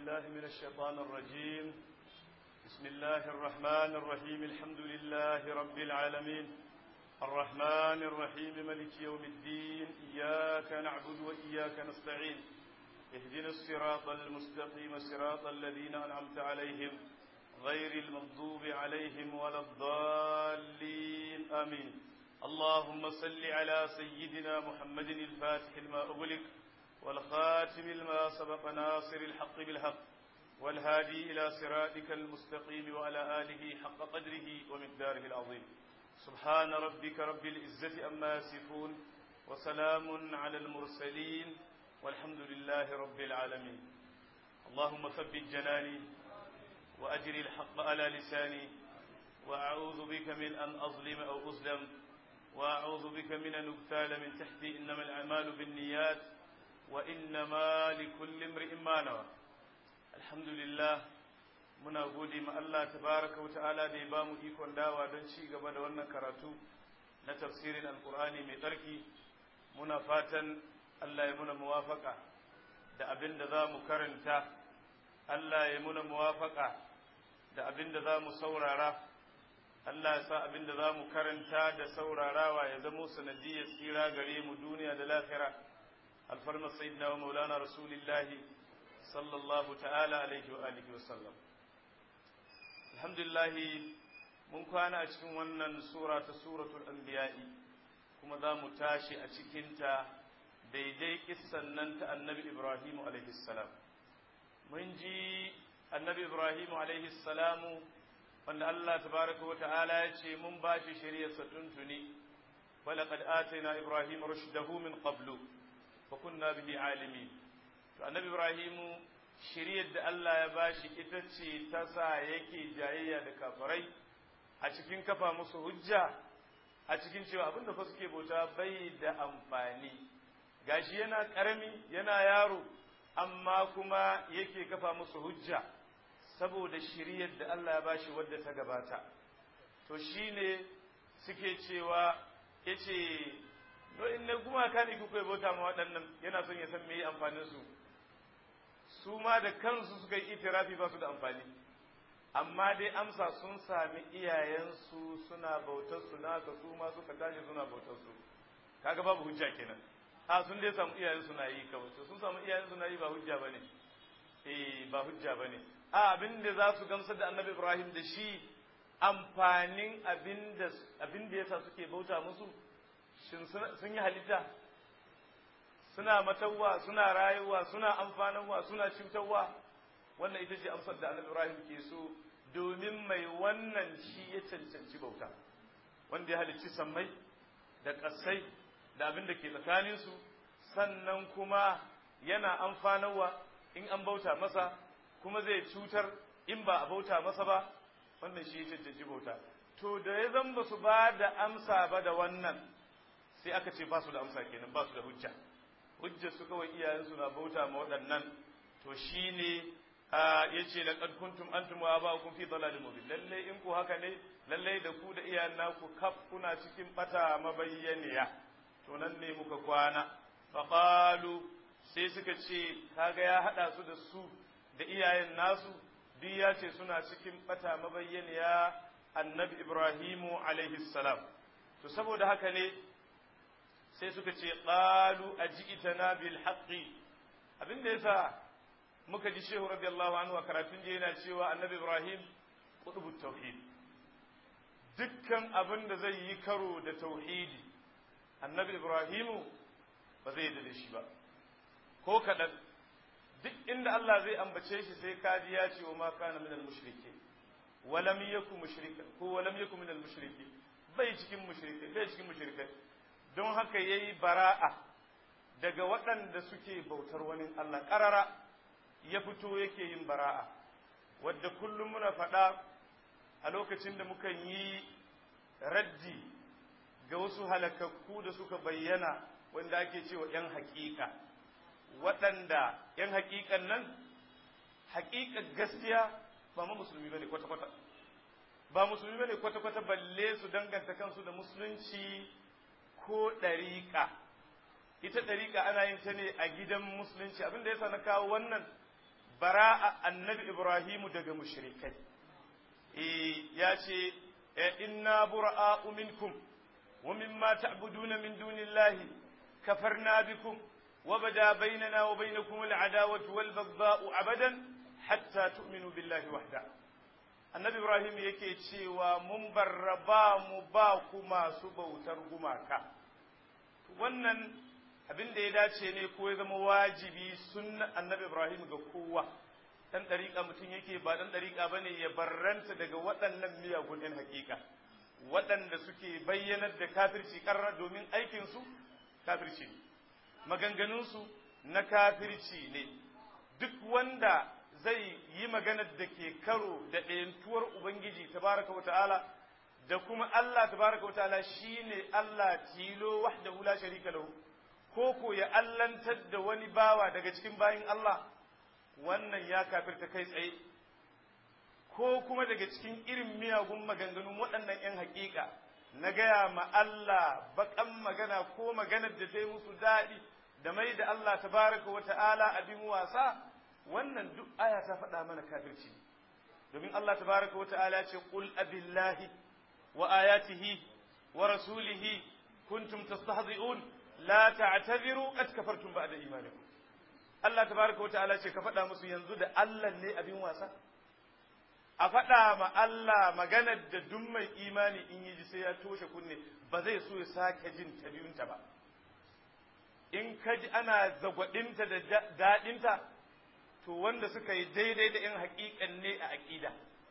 بالله من الشيطان الرجيم بسم الله الرحمن الرحيم الحمد لله رب العالمين الرحمن الرحيم ملك يوم الدين إياك نعبد وإياك نستعين اهدنا الصراط المستقيم صراط الذين أنعمت عليهم غير المغضوب عليهم ولا الضالين آمين اللهم صل على سيدنا محمد الفاتح لما أغلق والخاتم لما سبق ناصر الحق بالحق والهادي إلى صراطك المستقيم وعلى آله حق قدره ومقداره العظيم سبحان ربك رب العزة أما يصفون وسلام على المرسلين والحمد لله رب العالمين اللهم ثبت جناني وأجري الحق على لساني وأعوذ بك من أن أظلم أو أظلم وأعوذ بك من أن أغتال من تحتي إنما الأعمال بالنيات وإنما لكل امرئ ما نوى الحمد لله muna gode ma Allah tabaraka wa ta'ala da ya bamu ikon dawa don ci gaba da wannan karatu na tafsirin alkur'ani mai tsarki muna fatan Allah ya muna muwafaka da abin da za mu karanta Allah ya muna muwafaka da abin da za mu saurara Allah ya sa abin da za mu karanta da saurarawa ya zamo sanadiyar tsira gare mu duniya da lafira alfarmar sayyidina wa maulana rasulillahi sallallahu ta'ala alaihi wa alihi wa sallam alhamdulillah mun kwana a cikin wannan sura ta suratul anbiya'i kuma za mu tashi a cikinta daidai kissan nan ta annabi ibrahimu alaihi salam mun ji annabi ibrahimu alaihi salamu wanda Allah tabaraka wa ta'ala ya ce mun ba shi shari'arsa tuntuni walaqad atayna ibrahima rushdahu min qablu fa kunna bihi alimin to annabi ibrahimu shari'ar da Allah ya bashi ita ce ta sa yake jayayya da kafirai a cikin kafa musu hujja a cikin cewa abinda fa suke bauta bai da amfani gashi yana karami yana yaro amma kuma yake kafa musu hujja saboda shiriyar da Allah ya bashi wadda ta gabata to shine suke cewa yace no in ne gumaka ne kuka bauta ma waɗannan yana son ya san me amfanin su su ma da kansu suka yi itirafi ba su da amfani amma dai amsa sun sami iyayensu suna bautar su naka su ma suka tashi suna bautar su kaga babu hujja kenan a sun dai samu iyayensu na yi kawai sun samu iyayensu na yi ba hujja bane eh ba hujja bane a abin da za su gamsar da annabi Ibrahim da shi amfanin abin da abin da yasa suke bauta musu shin sun yi halitta suna matawa suna rayuwa suna amfanarwa suna cutarwa wannan ita ce amsar da annabi Ibrahim ke so domin mai wannan shi ya cancanci bauta wanda ya halicci sammai da ƙasai da abin da ke tsakaninsu sannan kuma yana amfanarwa in an bauta masa kuma zai cutar in ba a bauta masa ba wannan shi ya cancanci bauta to da ya zan ba su ba da amsa ba da wannan sai aka ce ba su da amsa kenan ba su da hujja hujja su kawai iyayensu na bauta ma waɗannan to shi ne ya ce laqad kuntum antum wa aba'ukum fi dalalin mubin lalle in ku haka ne lalle da ku da iyayen naku kaf kuna cikin bata mabayyaniya to nan ne muka kwana faqalu sai suka ce kaga ya hada su da su da iyayen nasu duk ya ce suna cikin bata mabayyaniya annabi ibrahimu alaihi salam to saboda haka ne sai suka ce qalu aji'tana bil haqqi abinda yasa muka ji shehu radiyallahu anhu a karatun je yana cewa annabi ibrahim qutbut tauhid dukkan abin da zai yi karo da tauhidi annabi ibrahimu ba zai da shi ba ko kaɗan duk inda Allah zai ambace shi sai kaji ya ce wa ma kana minal mushriki walam yaku mushrikan ko walam yaku minal mushriki bai cikin mushriki bai cikin mushrikai don haka yayi bara'a daga waɗanda suke bautar wani Allah ƙarara ya fito yake yin bara'a wadda kullum muna faɗa a lokacin da mukan yi raddi ga wasu halakakku da suka bayyana wanda ake cewa ‘yan haƙiƙa waɗanda ‘yan haƙiƙan nan haƙiƙar gaskiya ba ma musulmi ba ne kwata-kwata ba musulmi ba ne kwata-kwata balle su danganta kansu da musulunci ko ɗariƙa ita ɗariƙa ana yin ta ne a gidan musulunci abin da yasa na kawo wannan bara'a annabi Ibrahimu daga mushrikai eh ya ce inna bura'a'u minkum wa mimma ta'buduna min dunillahi kafarna bikum wa bada bainana wa bainakum al'adawatu wal baghdha'u abadan hatta tu'minu billahi wahda annabi Ibrahim yake cewa mun barraba mu ba ku masu bautar gumaka wannan abin da ya dace ne ko ya zama wajibi sunna annabi Ibrahim ga kowa dan dariƙa mutum yake ba dan dariƙa bane ya barranta daga waɗannan miyagun ɗin hakika waɗanda suke bayyanar da kafirci ƙarra domin aikinsu kafirci ne maganganunsu na kafirci ne duk wanda zai yi maganar da ke karo da ɗayantuwar Ubangiji tabaraka wa ta'ala da kuma Allah tabaraka wa ta'ala shine Allah tilo wahdahu la sharika lahu ko ko ya allantar da wani bawa daga cikin bayin Allah wannan ya kafirta kai tsaye ko kuma daga cikin irin miyagun maganganun waɗannan 'yan haƙiƙa na gaya ma Allah baƙan magana ko maganar da ta yi musu daɗi da mai da Allah tabaraka wa ta'ala abin wasa wannan duk aya ta faɗa mana kafirci domin Allah tabaraka wa ta'ala ce qul abillahi wa ayatihi wa rasulihi kuntum tastahzi'un la ta'tabiru qad kafartum ba'da imanikum Allah tabaraka wa ta'ala ce ka faɗa musu yanzu da Allah ne abin wasa a faɗa ma Allah maganar da duk mai imani in yi ji sai ya toshe kunne ba zai so ya sake jin ta biyunta ba in ka ji ana zagwaɗinta da daɗinta to wanda suka yi daidai da in haƙiƙan ne a aƙida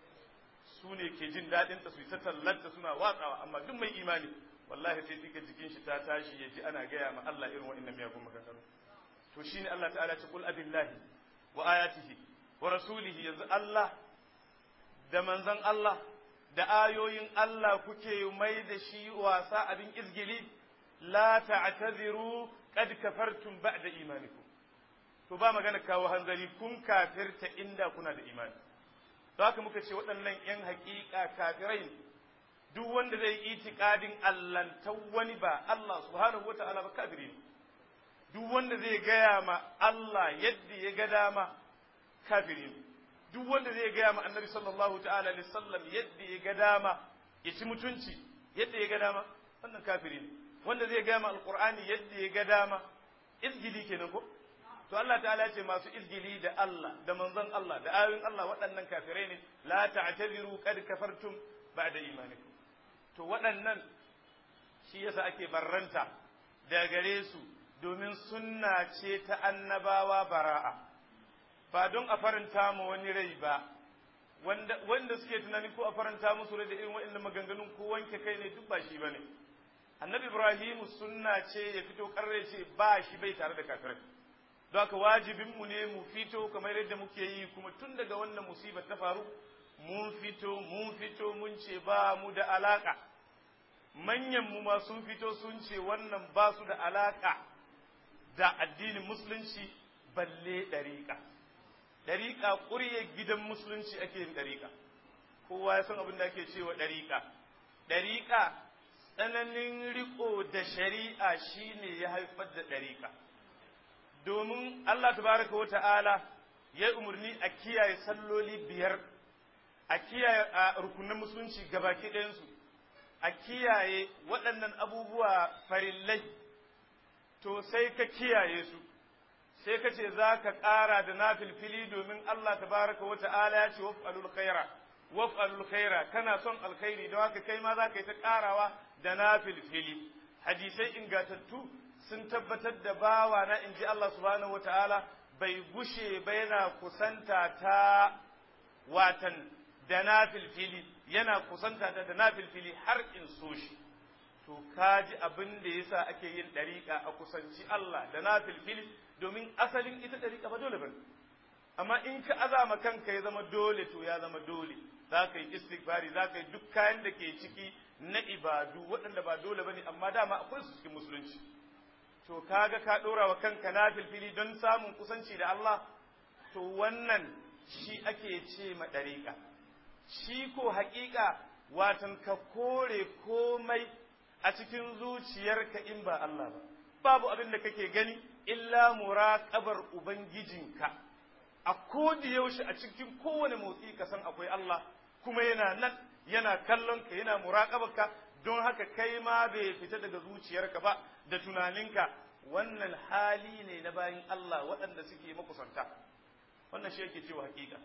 su ne ke jin daɗinta su yi ta tallanta suna watsawa amma duk mai imani wallahi sai duka jikin shi ta tashi ya ji ana gaya ma Allah irin wa'annan miyagun maganganu to shine Allah ta'ala ce qul abillahi wa ayatihi wa rasulihi yanzu Allah da manzon Allah da ayoyin Allah kuke mai da shi wasa abin izgili la ta'tadiru qad kafartum ba'da imanikum to ba magana kawo hanzari kun kafirta inda kuna da imani don haka muka ce waɗannan 'yan haƙiƙa kafirai duk wanda zai itikadin allantar wani ba Allah subhanahu wa ta'ala ba kafiri ne duk wanda zai gaya ma Allah yadda ya ga dama kafiri ne duk wanda zai gaya ma annabi sallallahu ta'ala alaihi sallam yadda ya ga dama ya ci mutunci yadda ya ga dama wannan kafiri ne wanda zai gaya ma alqur'ani yadda ya ga dama izgili kenan ko to Allah ta'ala ce masu izgili da Allah da manzon Allah da ayoyin Allah waɗannan kafirai ne la ta'tabiru qad kafartum ba'da imanikum to waɗannan shi yasa ake barranta da gare su domin sunna ce ta annabawa bara'a ba don a faranta ma wani rai ba wanda wanda suke tunanin ko a faranta musu rai da irin waɗannan maganganun ko wanke kai ne duk ba shi bane annabi ibrahim sunna ce ya fito karre ce ba shi bai tare da kafirai don haka wajibin mu ne mu fito kamar yadda muke yi kuma tun daga wannan musibar ta faru mun fito mun fito mun ce ba mu da alaka manyan mu ma sun fito sun ce wannan ba su da alaka da addinin musulunci balle ɗariƙa ɗariƙa ƙurye gidan musulunci ake yin ɗariƙa kowa ya san abin da ake cewa ɗariƙa ɗariƙa tsananin riko da shari'a shine ya haifar da ɗariƙa domin Allah tabaraka wa ta'ala ya umarni a kiyaye salloli biyar a kiyaye a rukunin musulunci gabaki ɗayansu a kiyaye waɗannan abubuwa farillai to sai ka kiyaye su sai ka ce za ka ƙara da na filfili domin Allah tabaraka wa ta'ala ya ce waf'alul khaira waf'alul khaira kana son alkhairi don haka kai ma za ka yi ta ƙarawa da na filfili hadisai ingatattu sun tabbatar da bawa na in ji Allah subhanahu wa ta'ala bai gushe ba yana kusanta ta watan da na filfili yana kusanta ta da na filfili har in so shi to kaji abin da yasa ake yin ɗariƙa a kusanci Allah da na filfili domin asalin ita ɗariƙa ba dole bane amma in ka azama kanka ya zama dole to ya zama dole za ka yi istighfari za ka yi duk kayan da ke ciki na ibadu waɗanda ba dole bane amma dama akwai su cikin musulunci to kaga ka ɗora wa kanka na filfili don samun kusanci da Allah to wannan shi ake ce ma ɗariƙa shi ko haƙiƙa watan ka kore komai a cikin zuciyarka in ba Allah ba babu abin da kake gani illa muraqabar ubangijinka a kodi yaushe a cikin kowane motsi ka san akwai Allah kuma yana nan yana kallon ka yana muraƙabarka don haka kai ma bai fita daga zuciyarka ba da tunaninka wannan hali ne na bayin Allah waɗanda suke makusanta wannan shi yake cewa hakika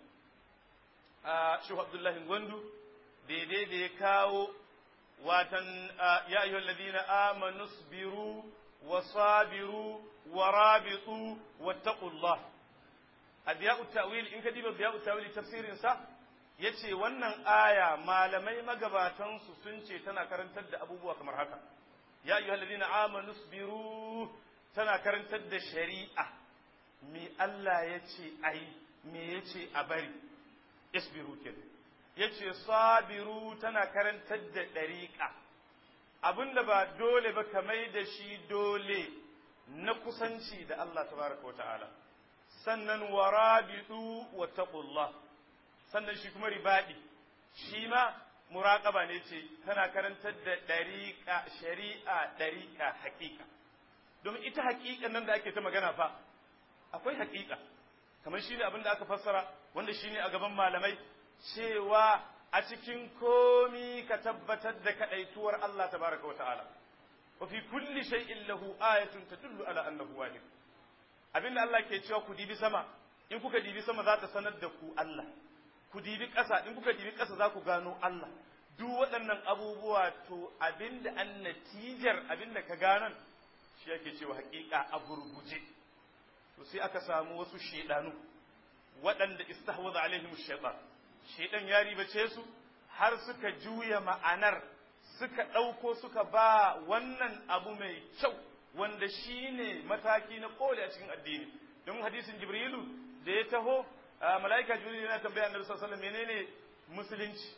a shehu abdullahi gwandu daidai da ya kawo watan ya ayyuhal ladina amanu sabiru wa sabiru wa rabitu wattaqullah adiya'u ta'wil in ka diba adiya'u ta'wil tafsirin sa yace wannan aya malamai magabatan su sun ce tana karantar da abubuwa kamar haka ya ayyuhal ladina amanu sabiru tana karantar da shari'a me Allah yace ayi me yace a bari isbiru kenan yace sabiru tana karantar da dariqa abinda ba dole ba kamar da shi dole na kusanci da Allah tabaraka wa ta'ala sannan warabitu wa taqullah sannan shi kuma ribadi shi ma muraqaba ne ce tana karantar da dariqa shari'a dariqa haqiqa domin ita haqiqan nan da ake ta magana fa akwai haqiqa kamar shine abin da aka fassara wanda shine a gaban malamai cewa a cikin komi ka tabbatar da kadaituwar Allah tabaraka wa ta'ala wa fi kulli shay'in lahu ayatun tadullu ala annahu wahid abinda Allah ke cewa ku dibi sama in kuka dibi sama za ta sanar da ku Allah ku dibi ƙasa in kuka dibi ƙasa za ku gano Allah duk waɗannan abubuwa to abinda an natijar abinda ka ganan shi yake cewa haƙiƙa a gurguje to sai aka samu wasu shedanu waɗanda istahwaza alaihim shaytan shedan ya ribace su har suka juya ma'anar suka ɗauko suka ba wannan abu mai kyau wanda shi ne mataki na kole a cikin addini don hadisin jibrilu da ya taho mala'ika jibrilu yana tambaya annabi sallallahu alaihi wasallam menene musulunci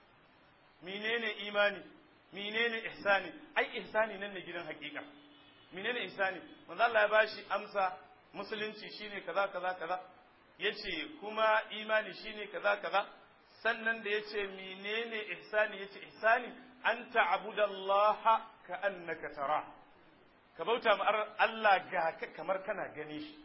menene imani menene ihsani ai ihsani nan ne gidan hakika menene ihsani manzo Allah ya bashi amsa musulunci shine kaza kaza kaza yace kuma imani shine kaza kaza sannan da yace menene ihsani yace ihsani an ta'budallaha ka annaka tara ka bauta ma Allah ga ka kamar kana gani shi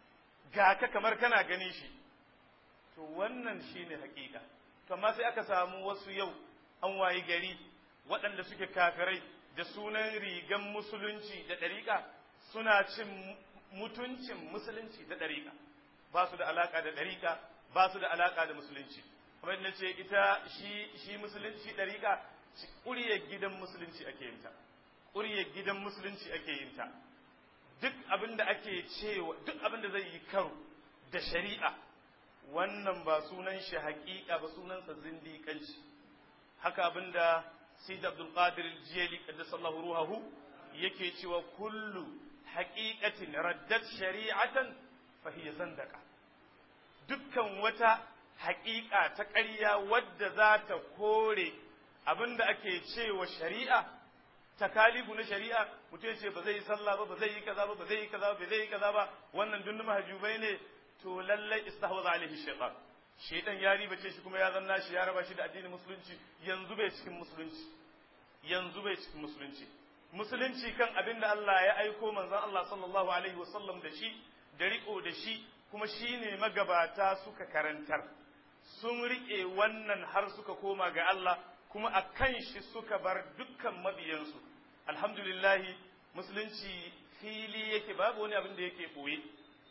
ga ka kamar kana gani shi to wannan shine hakika to amma sai aka samu wasu yau an wayi gari waɗanda suke kafirai da sunan rigan musulunci da ɗariƙa suna cin mutuncin musulunci da ɗariƙa ba su da alaƙa da ɗariƙa ba su da alaƙa da musulunci kamar yadda ce ita shi shi musulunci ɗariƙa ƙuryar gidan musulunci ake yin ta ƙuryar gidan musulunci ake yin ta duk abin da ake cewa duk abin da zai yi karo da shari'a wannan ba sunan shi haƙiƙa ba sunansa zindiƙanci haka abin da Sayyid Abdul Qadir Jiyali qaddasallahu ruhahu yake cewa kullu haqiqatin raddat shari'atan fa hiya zandaka dukkan wata haƙiƙa ta ƙarya wadda za ta kore abin da ake cewa shari'a takalifu na shari'a mutum ce ba zai yi sallah ba ba zai yi kaza ba ba zai yi kaza ba ba zai yi kaza ba wannan dun mahajubai ne to lallai istahwaza alaihi shaytan shaytan ya ribace shi kuma ya zanna shi ya raba shi da addinin musulunci yanzu bai cikin musulunci yanzu bai cikin musulunci musulunci kan abin da Allah ya aiko manzon Allah sallallahu alaihi wasallam da shi da riko da shi kuma shine magabata suka karantar sun rike wannan har suka koma ga Allah kuma a kan shi suka bar dukkan mabiyansu alhamdulillahi musulunci fili yake babu wani abin da yake ɓoye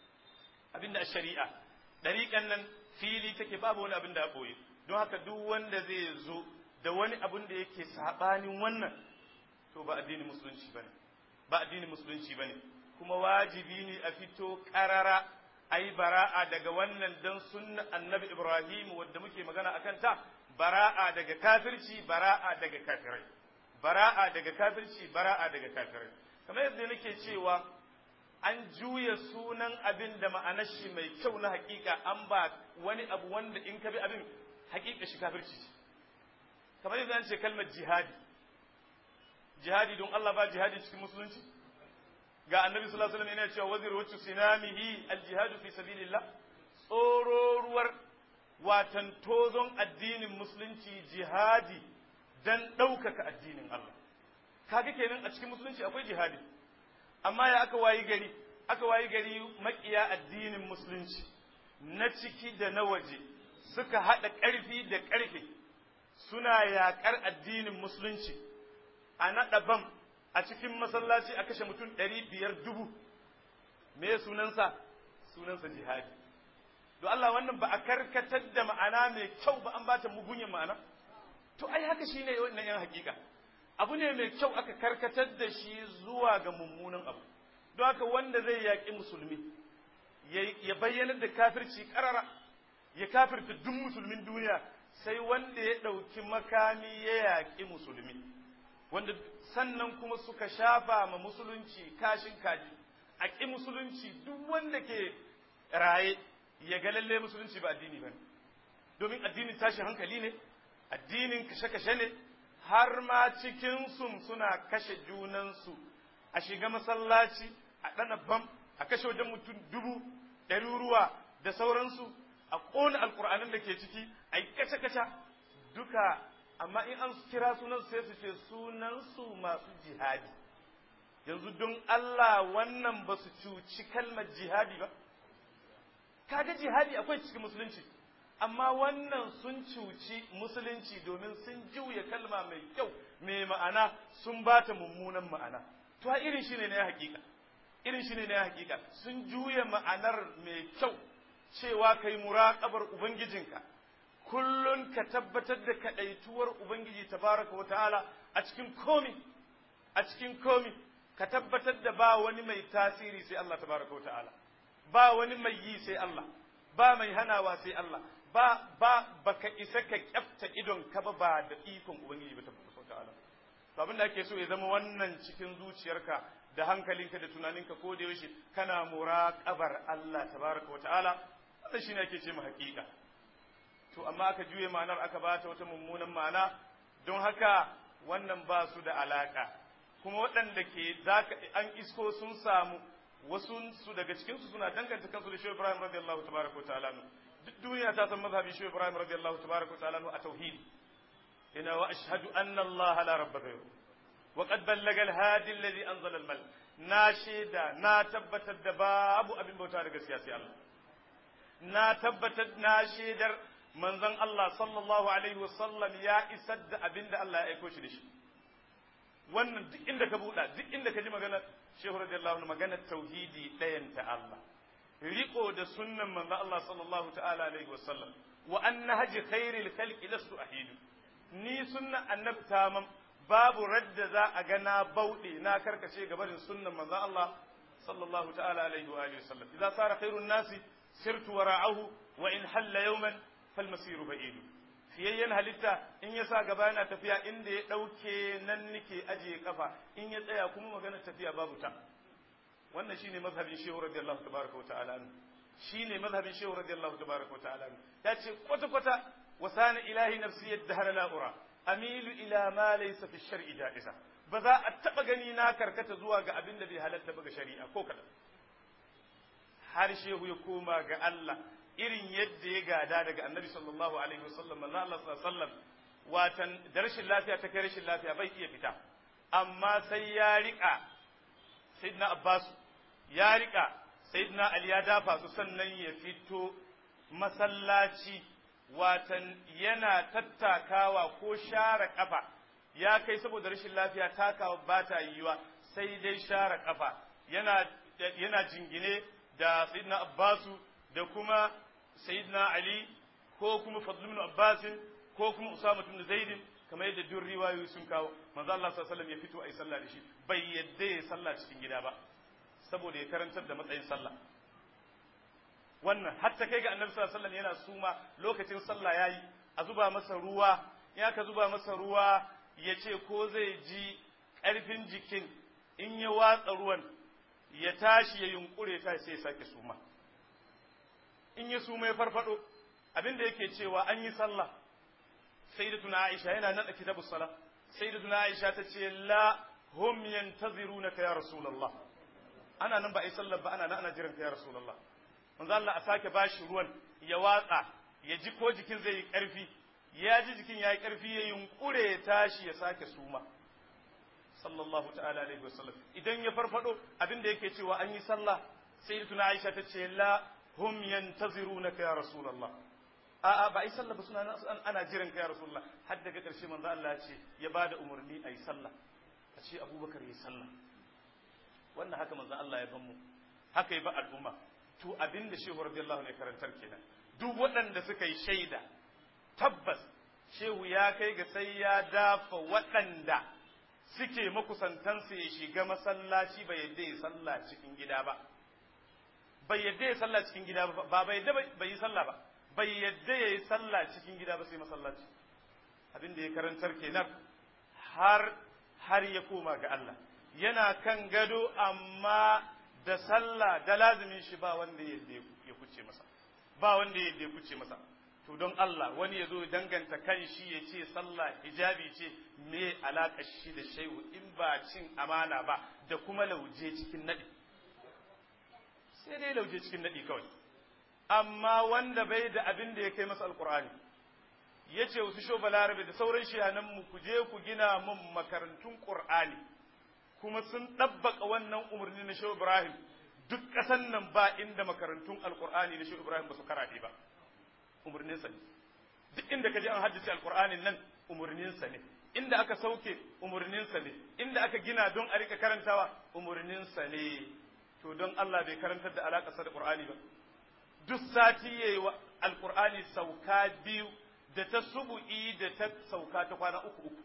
abin da a shari'a ɗariƙan nan fili take babu wani abin da a ɓoye don haka duk wanda zai zo da wani abin da yake saɓanin wannan to ba addinin musulunci bane ba addinin musulunci bane kuma wajibi ne a fito ƙarara ai bara'a daga wannan dan sunna annabi ibrahim wadda muke magana akan ta bara'a daga kafirci bara'a daga kafirai bara'a daga kafirci bara'a daga kafirai kamar yadda nake cewa an juya sunan abin da ma'anar shi mai kyau na hakika an ba wani abu wanda in ka bi abin hakika shi kafirci kamar yadda an ce kalmar jihadi jihadi don Allah ba jihadi cikin musulunci ga annabi sallallahu alaihi wasallam yana cewa wazir wacce sinamihi aljihadu fi sabilillah tsororuwar watan tozon addinin musulunci jihadi dan ɗaukaka addinin Allah kaga kenan a cikin musulunci akwai jihadi amma ya aka wayi gari aka wayi gari makiya addinin musulunci na ciki da na waje suka haɗa ƙarfi da ƙarfe suna yaƙar addinin musulunci a naɗa bam a cikin masallaci a kashe mutum ɗari biyar dubu me sunansa sunansa jihadi don Allah wannan ba a karkatar da ma'ana mai kyau ba an bata mugunyin ma'ana to ai haka shine wannan yan hakika abu ne mai kyau aka karkatar da shi zuwa ga mummunan abu don haka wanda zai yaƙi musulmi ya bayyana da kafirci ƙarara ya kafirta duk musulmin duniya sai wanda ya ɗauki makami ya yaƙi musulmi wanda sannan kuma suka shafa ma musulunci kashin kaji a ƙi musulunci duk wanda ke raye ya ga lalle musulunci ba addini ba ne domin addinin tashin hankali ne addinin kashe-kashe ne har ma cikinsu suna kashe junansu a shiga masallaci a ɗana bam a kashe wajen mutum dubu ɗaruruwa da sauransu a ƙona alƙur'anin da ke ciki a yi kace-kace duka amma in an kira sunan sai su ce sunansu masu jihadi yanzu don Allah wannan ba su cuci kalmar jihadi ba kaga jihadi akwai cikin musulunci amma wannan sun cuci musulunci domin sun juya kalma mai kyau mai ma'ana sun ba ta mummunan ma'ana to irin shi ne na hakika irin shi ne na hakika sun juya ma'anar mai kyau cewa kai muraƙabar ubangijinka kullun ka tabbatar da kaɗaituwar ubangiji tabaraka wa ta'ala a cikin komi a cikin komi ka tabbatar da ba wani mai tasiri sai Allah tabaraka wa ta'ala ba wani mai yi sai Allah ba mai hanawa sai Allah ba ba baka isa ka kyafta idon ka ba ba da ikon ubangiji ba tabaraka wa ta'ala to abin da ake so ya zama wannan cikin zuciyarka da hankalinka da tunaninka ko da yaushe kana muraqabar Allah tabaraka wa ta'ala wannan shine ake ce mu haƙiƙa to amma aka juye ma'anar aka bata wata mummunan ma'ana don haka wannan ba su da alaka kuma waɗanda ke zaka an isko sun samu wasu su daga cikin su suna danganta kansu da Shehu Ibrahim radiyallahu tabaraka wa ta'ala duk duniya ta san mazhabin Shehu Ibrahim radiyallahu tabaraka wa ta'ala a tauhid ina wa ashhadu anna Allah la rabba ghayru wa qad ballaga al-hadi alladhi anzala al-mal na shaida na tabbatar da babu abin bauta da gaskiya sai Allah na tabbatar na shaidar manzon Allah sallallahu alaihi wasallam ya isar da abin da Allah ya aiko shi da shi wannan duk inda ka buɗa duk inda ka ji magana shehu radiyallahu anhu magana tauhidi ɗayan ta Allah riko da sunnan manzon Allah sallallahu ta'ala alaihi wasallam wa anna haji khairil khalqi lastu ahidu ni sunnan annabi tamam babu radda za a ga na bauɗe na karkace gabarin sunnan manzon Allah sallallahu ta'ala alaihi wa alihi wasallam idza sara khairun nasi sirtu wara'ahu wa in halla yawman falmasiru ba'idu fiyayyen halitta in ya sa gaba yana tafiya inda ya ɗauke nan nike ajiye kafa in ya tsaya kuma magana tafiya babu ta wannan shine mazhabin shehu radiyallahu tabaraka wa ta'ala shine mazhabin shehu radiyallahu tabaraka wa ta'ala ya ce kwata kwata wasana ilahi nafsi yadda la ura amilu ila ma laysa fi shar'i ja'iza ba za a taba gani na karkata zuwa ga abin da bai halatta ba ga shari'a ko kadan har shehu ya koma ga Allah irin yadda ya gada daga annabi sallallahu alaihi wasallam manzo Allah sallallahu alaihi wasallam watan da rashin lafiya ta kai rashin lafiya bai iya fita amma sai ya rika sayyidina Abbas ya rika sayyidina Ali ya dafa su sannan ya fito masallaci watan yana tattakawa ko share kafa ya kai saboda rashin lafiya takawa ba ta yiwa sai dai share kafa yana yana jingine da sayyidina Abbasu da kuma sayyidina Ali ko kuma Fadl ibn Abbas ko kuma Usama ibn Zaid kamar yadda duk riwayoyi sun kawo manzo Allah sallallahu alaihi wasallam ya fito ayi sallah da shi bai yadda ya sallah cikin gida ba saboda ya karantar da matsayin sallah wannan hatta kai ga Annabi sallallahu alaihi wasallam yana suma lokacin sallah yayi a zuba masa ruwa ya ka zuba masa ruwa ya ce ko zai ji ƙarfin jikin in ya watsa ruwan ya tashi ya yunkure ta sai ya sake suma in ya suma ya farfado abinda yake cewa an yi sallah sayyidatuna Aisha yana nan a kitabus sala sayyidatuna Aisha ta ce la hum yantazirunaka ya rasulullah ana nan ba ai sallah ba ana nan ana jiran ka ya rasulullah manzo Allah a sake bashi ruwan ya watsa ya ji ko jikin zai yi karfi ya ji jikin ya yi karfi ya yunkure ya tashi ya sake suma sallallahu ta'ala alaihi wasallam idan ya farfado abinda yake cewa an yi sallah sayyidatuna Aisha ta ce la hum yantazirunaka ya rasulullah a'a ba ai sallah ba suna ana jiran ka ya rasulullah har daga ƙarshe manzo Allah ce ya bada umarni ayi sallah a ce abubakar yi sallah wannan haka manzo Allah ya ban mu haka ya ba al'umma to abinda shehu radiyallahu ne karantar kenan duk waɗanda suka yi shaida tabbas shehu ya kai ga sai ya dafa waɗanda suke makusantansa ya shiga masallaci bai yadda ya sallah cikin gida ba bai yadda ya sallah cikin gida ba ba bai yadda bai yi sallah ba bai yadda ya yi sallah cikin gida ba sai masallaci abin da ya karantar kenan har har ya koma ga Allah yana kan gado amma da sallah da lazimin shi ba wanda ya kuce masa ba wanda ya kuce masa to don Allah wani ya zo danganta kan shi ya ce sallah hijabi ce me alaƙa shi da shehu in ba cin amana ba da kuma lauje cikin naɗi sai dai lauje cikin naɗi kawai amma wanda bai da abin da ya kai masa alƙur'ani ya ce wasu sho balarabe da sauran shiyanan mu ku je ku gina mun makarantun ƙur'ani kuma sun ɗabbaka wannan umarni na shehu ibrahim duk ƙasan nan ba inda makarantun alƙur'ani na shehu ibrahim ba su karaɗe ba umarninsa ne duk inda ka ji an haddace alƙur'anin nan umarninsa ne inda aka sauke umarninsa ne inda aka gina don a rika karantawa umarninsa ne to don Allah bai karantar da alaƙarsa da ƙur'ani ba duk sati yayi wa alƙur'ani sauka biyu da ta subu'i da ta sauka ta kwana uku uku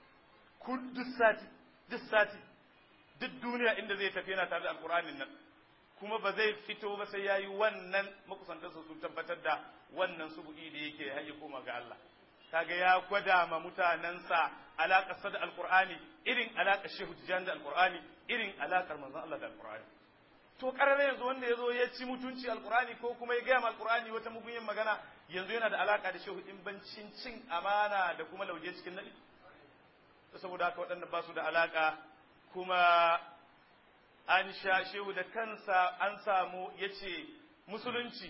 kun duk sati duk sati duk duniya inda zai tafi yana tare da alƙur'anin nan kuma ba zai fito ba sai yayi wannan makusantarsa sun tabbatar da wannan subu'i da yake har koma ga Allah kaga ya gwada ma mutanensa alaƙar da alƙur'ani irin alaƙar shehu tijan da alƙur'ani irin alaƙar manzon Allah da alƙur'ani to karare yanzu wanda ya zo ya ci mutunci alƙur'ani ko kuma ya gaya ma alƙur'ani wata mugunyin magana yanzu yana da alaƙa da shehu in bancin cin amana da kuma lauje cikin naɗi saboda haka waɗanda ba su da alaƙa kuma an sha shehu da kansa an samu ya ce musulunci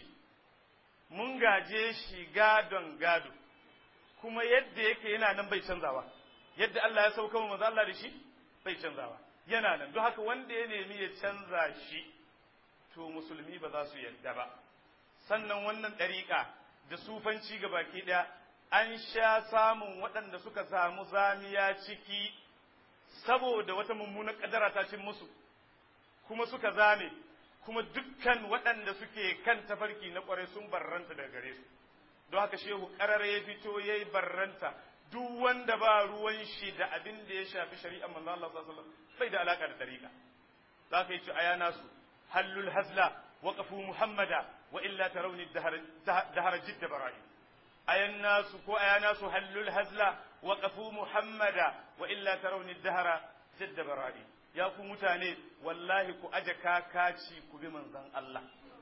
mun gaje shi gadon gado kuma yadda yake yana nan bai canzawa yadda Allah ya sauka wa manzo Allah da shi bai canzawa yana nan don haka wanda ya nemi ya canza shi to musulmi ba za su yadda ba sannan wannan ɗariƙa da sufanci ga baki ɗaya an sha samun waɗanda suka samu zamiya ciki saboda wata mummunar ƙadara ta cin musu kuma suka zame kuma dukkan waɗanda suke kan tafarki na ƙwarai sun barranta daga gare su don haka shehu ƙarar ya fito ya yi barranta duk wanda ba ruwan shi da abin da ya shafi shari'ar manzo Allah sallallahu alaihi wasallam bai da alaka da tariqa za ka yi ci aya nasu hallul hazla waqafu muhammada wa illa tarawni dahar jidda bara'i ayan nasu ko aya nasu hallul hazla waqafu muhammada wa illa tarawni dahara jidda bara'i ya ku mutane wallahi ku aje kakaci ku bi manzon Allah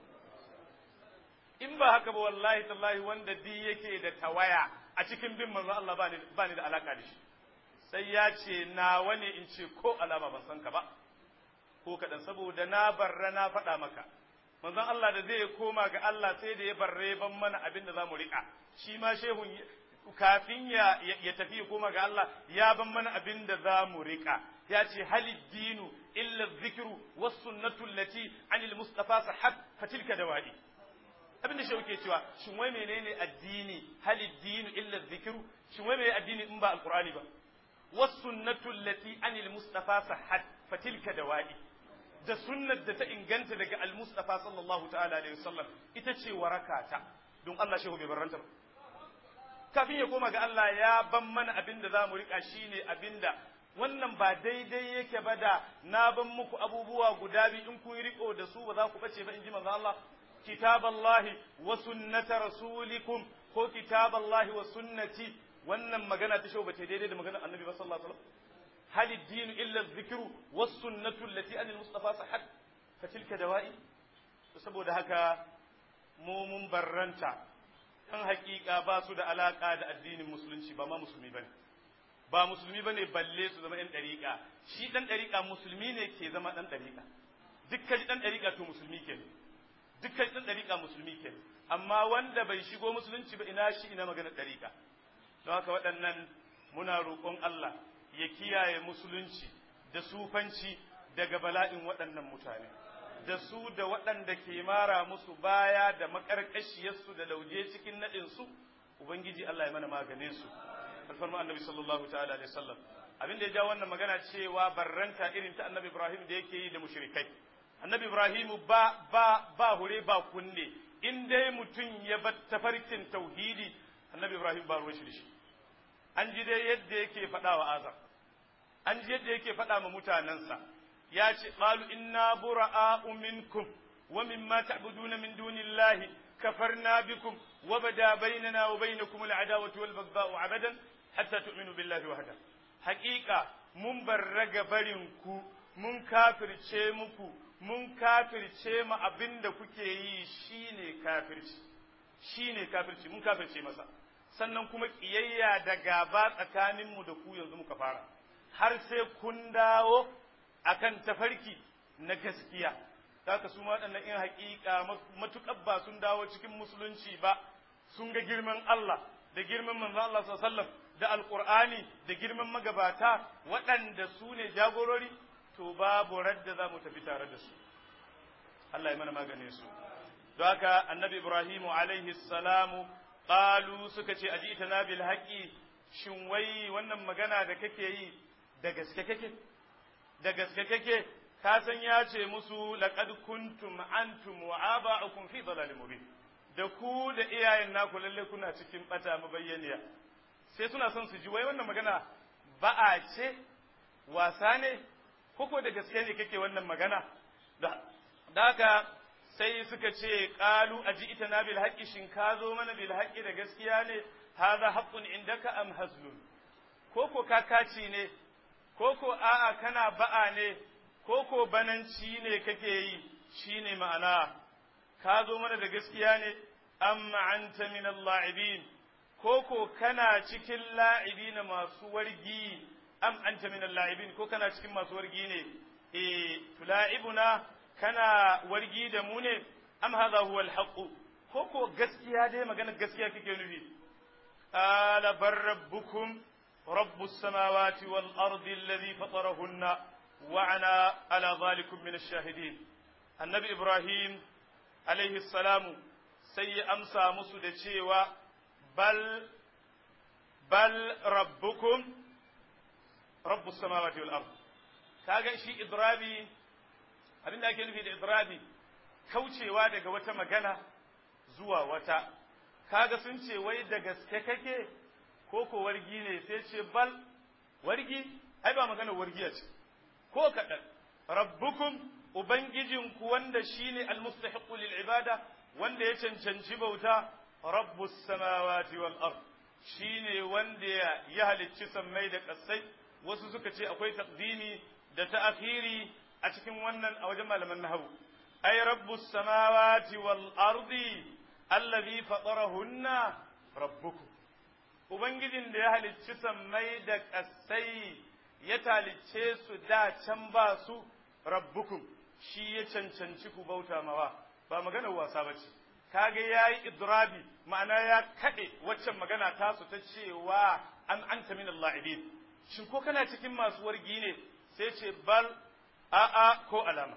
in ba haka ba wallahi tallahi wanda di yake da tawaya a cikin bin manzon Allah ba ni da alaka da shi sai ya ce nawa ne in ce ko alama ban san ka ba ko kaɗan saboda na barra na faɗa maka manzon Allah da zai koma ga Allah sai da ya barre ban mana abin da za mu riƙa shi ma shehun kafin ya, ya tafi ya koma ga Allah ya ban mana abin da za mu riƙa ya ce halid dinu illa zikiru was sunnatu allati anil mustafa sahab fatilka dawadi abin da shehu ke cewa shin wai menene addini halid dinu illa zikiru shin wai menene addini in ba alqur'ani ba was sunnatu allati anil mustafa sahab fatilka dawadi da sunnar da ta inganta daga al-mustafa sallallahu ta'ala alaihi wasallam ita ce warakata don Allah shehu bai barranta ba kafin ya koma ga Allah ya ban mana abin da za mu riƙa shi ne abin da wannan ba daidai yake ba da na ban muku abubuwa guda biyu in kun riƙo da su ba za ku bace ba in ji manzo Allah kitaballahi wa sunnata rasulikum ko kitaballahi wa sunnati wannan magana ta shau ba ta daidai da magana annabi ba sallallahu alaihi wasallam hal ad-din illa adh-dhikru was sunnatu allati an al-mustafa sahhat fa tilka dawa'i saboda haka mu mun barranta ɗan hakika ba su da alaka da addinin musulunci ba ma musulmi bane ba musulmi bane balle su zama ɗan ɗariƙa shi ɗan ɗariƙa musulmi ne ke zama ɗan ɗariƙa dukkan ɗan ɗariƙa to musulmi ke dukkan ɗan ɗariƙa musulmi ke amma wanda bai shigo musulunci ba ina shi ina magana ɗariƙa don haka waɗannan muna roƙon Allah ya kiyaye musulunci da sufanci daga bala'in waɗannan mutane da su da waɗanda ke mara musu baya da makarkashiyarsu da lauje cikin naɗinsu ubangiji Allah ya mana maganin su alfarma annabi sallallahu ta'ala alaihi wasallam abin da ya ja wannan magana cewa barranta irin ta annabi Ibrahim da yake yi da mushrikai annabi Ibrahim ba ba ba hure ba kunne in dai mutum ya bar tafarkin tauhidi annabi Ibrahim ba ruwan shi da shi an ji dai yadda yake faɗa wa azar an ji yadda yake faɗa ma mutanensa ya ce qalu inna bura'a'u minkum wa mimma ta'buduna min dunillahi kafarna bikum wa bada bainana wa bainakum al'adawatu wal baghdha'u abadan hatta tu'minu billahi wahda haqiqa mun barraga barin ku mun kafirce muku mun kafirce mu abinda kuke yi shine kafirci shine kafirci mun kafirce masa sannan kuma kiyayya da gaba tsakaninmu da ku yanzu muka fara har sai kun dawo akan tafarki na gaskiya haka su ma waɗannan in haƙiƙa matuƙar ba sun dawo cikin musulunci ba sun ga girman Allah da girman manzon Allah sallallahu da alƙur'ani da girman magabata waɗanda su ne jagorori to babu radda za mu tafi tare da su Allah ya mana maganin su don haka annabi Ibrahimu alaihi salamu qalu suka ce ajitana bil haqqi shin wai wannan magana da kake yi da gaske kake da gaske kake ka san ya ce musu laqad kuntum antum wa aba'ukum fi dhalalin mubin da ku da iyayen naku lalle kuna cikin bata mabayyaniya sai suna son su ji wai wannan magana ba'a ce wasa ne koko da gaske ne kake wannan magana da haka sai suka ce qalu aji'tana bil haqqi shin ka zo mana bil haqqi da gaskiya ne hadha haqqun indaka am hazlun koko kakaci ne koko a'a kana ba'a ne koko bananci ne kake yi shine ma'ana ka zo mana da gaskiya ne amma anta min al-la'ibin koko kana cikin la'ibin masu wargi am anta min al-la'ibin ko kana cikin masu wargi ne eh tula'ibuna kana wargi da mu ne am hadha huwa al-haqq koko gaskiya dai magana gaskiya kake nufi ala bar rabbukum رب السماوات والأرض الذي فطرهن وعنا على ذلك من الشاهدين النبي إبراهيم عليه السلام سي أمسى مسود شيوا بل بل ربكم رب السماوات والأرض kaga shi idrabi abinda ake nufi da idrabi kaucewa daga wata magana zuwa wata kaga sun ce wai da gaske kake ko ko wargi ne sai ce bal wargi ai ba magana wargiya ce ko kaɗan rabbukum ubangijinku wanda shine almustahiqu lil ibada wanda ya cancanci bauta rabbus samawati wal ard shine wanda ya halicci sammai da ƙasai wasu suka ce akwai taqdimi da ta'khiri a cikin wannan a wajen malaman nahwu ay rabbus samawati wal ardi allazi fatarahunna rabbukum Ubangijin da ya halicci sammai da ƙasai ya talicce su da can ba su rabbukum shi ya cancanci ku bauta mawa ba maganar wasa ba ce kaga ya yi idrabi ma'ana ya kaɗe waccan magana tasu ta cewa an anta min la'ibin shin ko kana cikin masu wargi ne sai ce bal a'a ko alama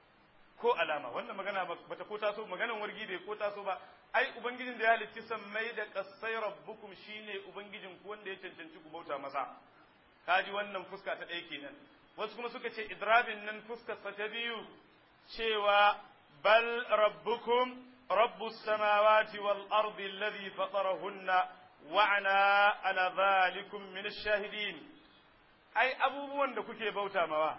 ko alama wannan magana bata ko taso maganar wargi bai ko taso ba ai ubangijin da ya halitti sammai da kasai rabbukum shine ubangijin ku wanda ya cancanci ku bauta masa kaji wannan fuska ta ɗaya kenan wasu kuma suka ce idrabin nan fuskar sa ta biyu cewa bal rabbukum rabbus samawati wal ardi alladhi fatarahunna wa ana ala dhalikum min ash-shahidin ai abubuwan da kuke bauta mawa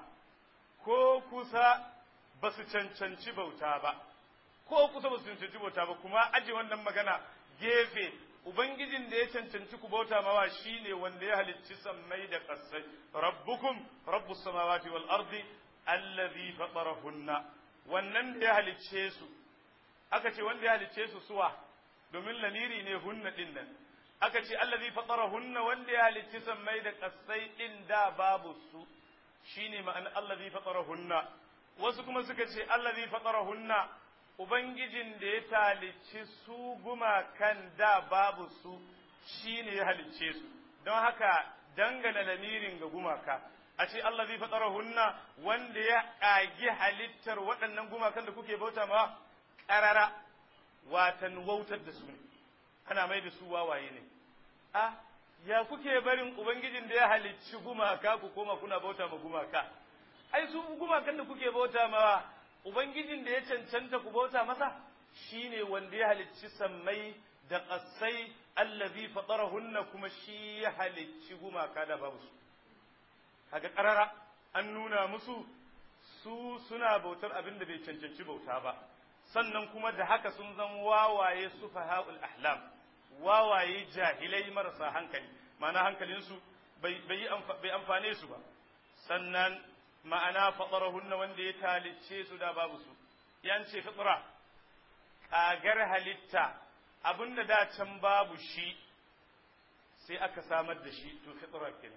ko kusa ba su cancanci bauta ba ko kusa ba su cancanci bauta ba kuma aje wannan magana gefe ubangijin da ya cancanci ku bauta mawa shine wanda ya halicci sammai da ƙasai rabbukum rabbus samawati wal ardi allazi fatarahunna wannan da ya halicce su aka ce wanda ya halicce su suwa domin lamiri ne hunna din nan aka ce allazi fatarahunna wanda ya halicci sammai da ƙasai din da babu su shine ma'ana allazi fatarahunna wasu kuma suka ce allazi fatarahunna ubangijin da ya talicci su gumakan da babu su shine ya halicce su don haka dangana lamirin ga gumaka a ce Allah zai fatsara hunna wanda ya ƙagi halittar waɗannan gumakan da kuke bauta ma ƙarara watan wautar da su ne ana mai da su wawaye ne a ya kuke barin ubangijin da ya halicci gumaka ku koma kuna bauta ma gumaka ai su gumakan da kuke bauta ma ubangijin da ya cancanta ku bauta masa shine wanda ya halicci sammai da ƙasai allazi fatarahunna kuma shi ya halicci gumaka da babu su kaga ƙarara an nuna musu su suna bautar abin da bai cancanci bauta ba sannan kuma da haka sun zan wawaye su faha'ul ahlam wawaye jahilai marasa hankali ma'ana hankalinsu bai amfane su ba sannan ma'ana fatarahunna wanda ya talicce su da babu su yan ce fitra kagar halitta abinda da can babu shi sai aka samar da shi to fitra kenan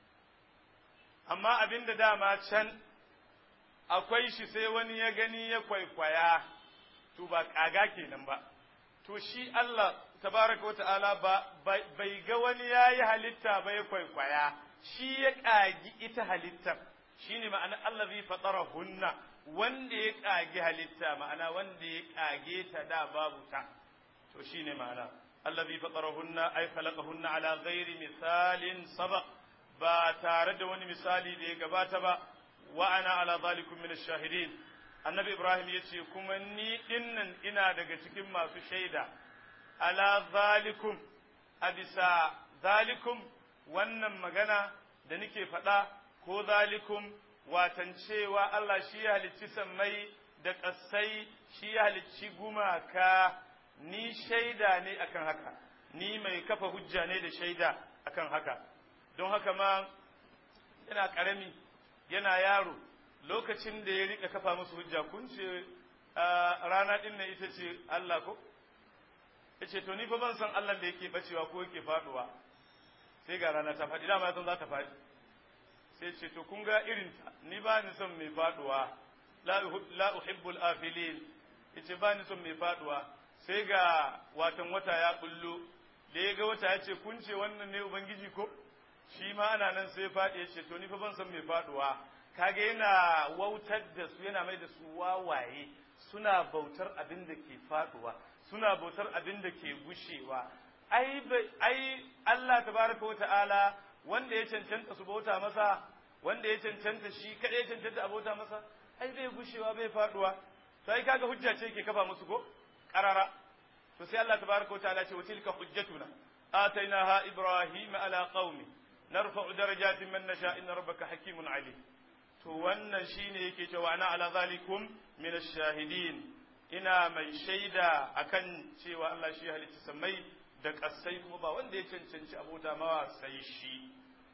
amma abinda dama can akwai shi sai wani ya gani ya kwaikwaya to ba kaga kenan ba to shi Allah tabaraka wa ta'ala ba bai ga wani yayi halitta ba ya kwaikwaya shi ya kagi ita halittar shine ma'ana Allah zai fatara hunna wanda ya kage halitta ma'ana wanda ya kage ta da babu ta to shine ma'ana Allah zai fatara hunna ay khalaqahunna ala ghairi misalin sabaq ba tare da wani misali da ya gabata ba wa ana ala zalikum min ash-shahidin annabi ibrahim yace kuma ni dinnan ina daga cikin masu shaida ala zalikum a bisa zalikum wannan magana da nake faɗa ko zalikum watan cewa Allah shi ya halicci sammai da ƙasai shi ya halicci gumaka ni shaida ne akan haka ni mai kafa hujja ne da shaida akan haka don haka ma yana ƙarami yana yaro lokacin da ya rika kafa musu hujja kun ce rana ɗin nan ita ce Allah ko ya ce to ni fa ban san Allah da yake bacewa ko yake faduwa sai ga rana ta faɗi dama san za ta faɗi sai ce to kun ga irinta ni ba ni son mai faduwa la uhibbul afilin yace ba ni son mai faduwa sai ga watan wata ya bullo da ya ga wata ya ce kun ce wannan ne ubangiji ko shi ma ana nan sai faɗi ya ce to ni fa ban son mai faduwa kaga yana wautar da su yana mai da su wawaye suna bautar abin da ke faduwa suna bautar abin da ke gushewa ai ai Allah tabaraka wa ta'ala wanda ya cancanta su bauta masa wanda ya cancanta shi kada ya cancanta a bauta masa ai bai gushewa bai faduwa to ai kaga hujja ce ke kafa musu ko qarara to sai Allah tabaraka wa ta'ala ce wa tilka hujjatuna atainaha ibrahima ala qaumi narfa'u darajatin man nasha inna rabbaka hakimun alim to wannan shine yake cewa ana ala zalikum min ash-shahidin ina mai shaida akan cewa Allah shi halitta samai da kasai kuma ba wanda ya cancanci abota mawa sai shi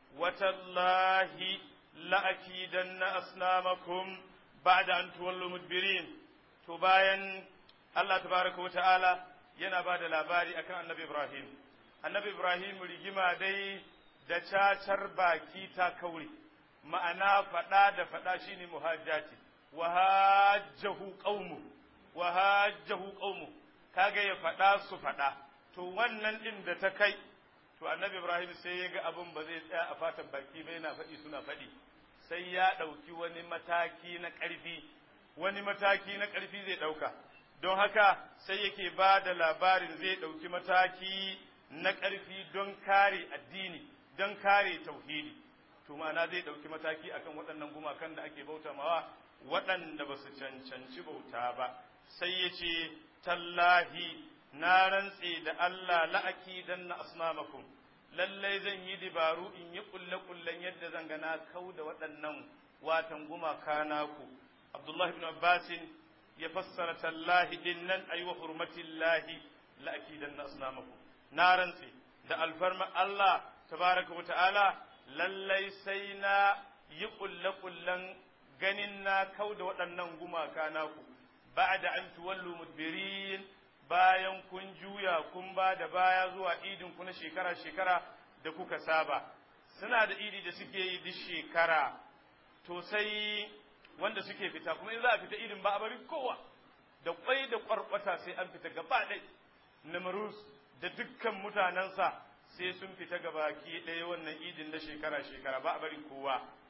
watallahi la'akidanna asnamakum ba'da an tuwallu mudbirin to bayan Allah tabaraka wa ta'ala yana ba da labari akan annabi Ibrahim annabi Ibrahim rigima dai da cacar baki ta kauri ma'ana faɗa da faɗa shine muhajjati wa hajjahu qaumu wa hajjahu qaumu kaga ya faɗa su faɗa to wannan din da ta kai to annabi Ibrahim sai ya ga abin ba zai tsaya a fatan baki ba yana faɗi suna faɗi sai ya ɗauki wani mataki na ƙarfi wani mataki na ƙarfi zai ɗauka don haka sai yake ba da labarin zai ɗauki mataki na ƙarfi don kare addini don kare tauhidi to ma'ana zai ɗauki mataki akan waɗannan gumakan da ake bauta mawa waɗanda ba su cancanci bauta ba sai ya ce tallahi na rantse da Allah la'aki dan na asnamakum lallai zan yi dabaru in yi kulle-kullen yadda zan gana kau da waɗannan watan gumaka naku Abdullahi ibn Abbasin ya fassara tallahi din nan ayi wa hurmatillahi la'aki dan na asnamakum na rantse da alfarma Allah tabaraka wa ta'ala lallai sai na yi kulle-kullen ganin na kau da waɗannan gumaka naku ba'da an tuwallu mudbirin bayan kun juya kun ba da baya zuwa idin ku na shekara-shekara da kuka saba suna da idi da suke yi duk shekara to sai wanda suke fita kuma in za a fita idin ba a bari kowa da kwai da kwarkwata sai an fita gaba ɗai namrus da dukkan mutanensa sai sun fita gaba ki ɗaya wannan idin na shekara-shekara ba a bari kowa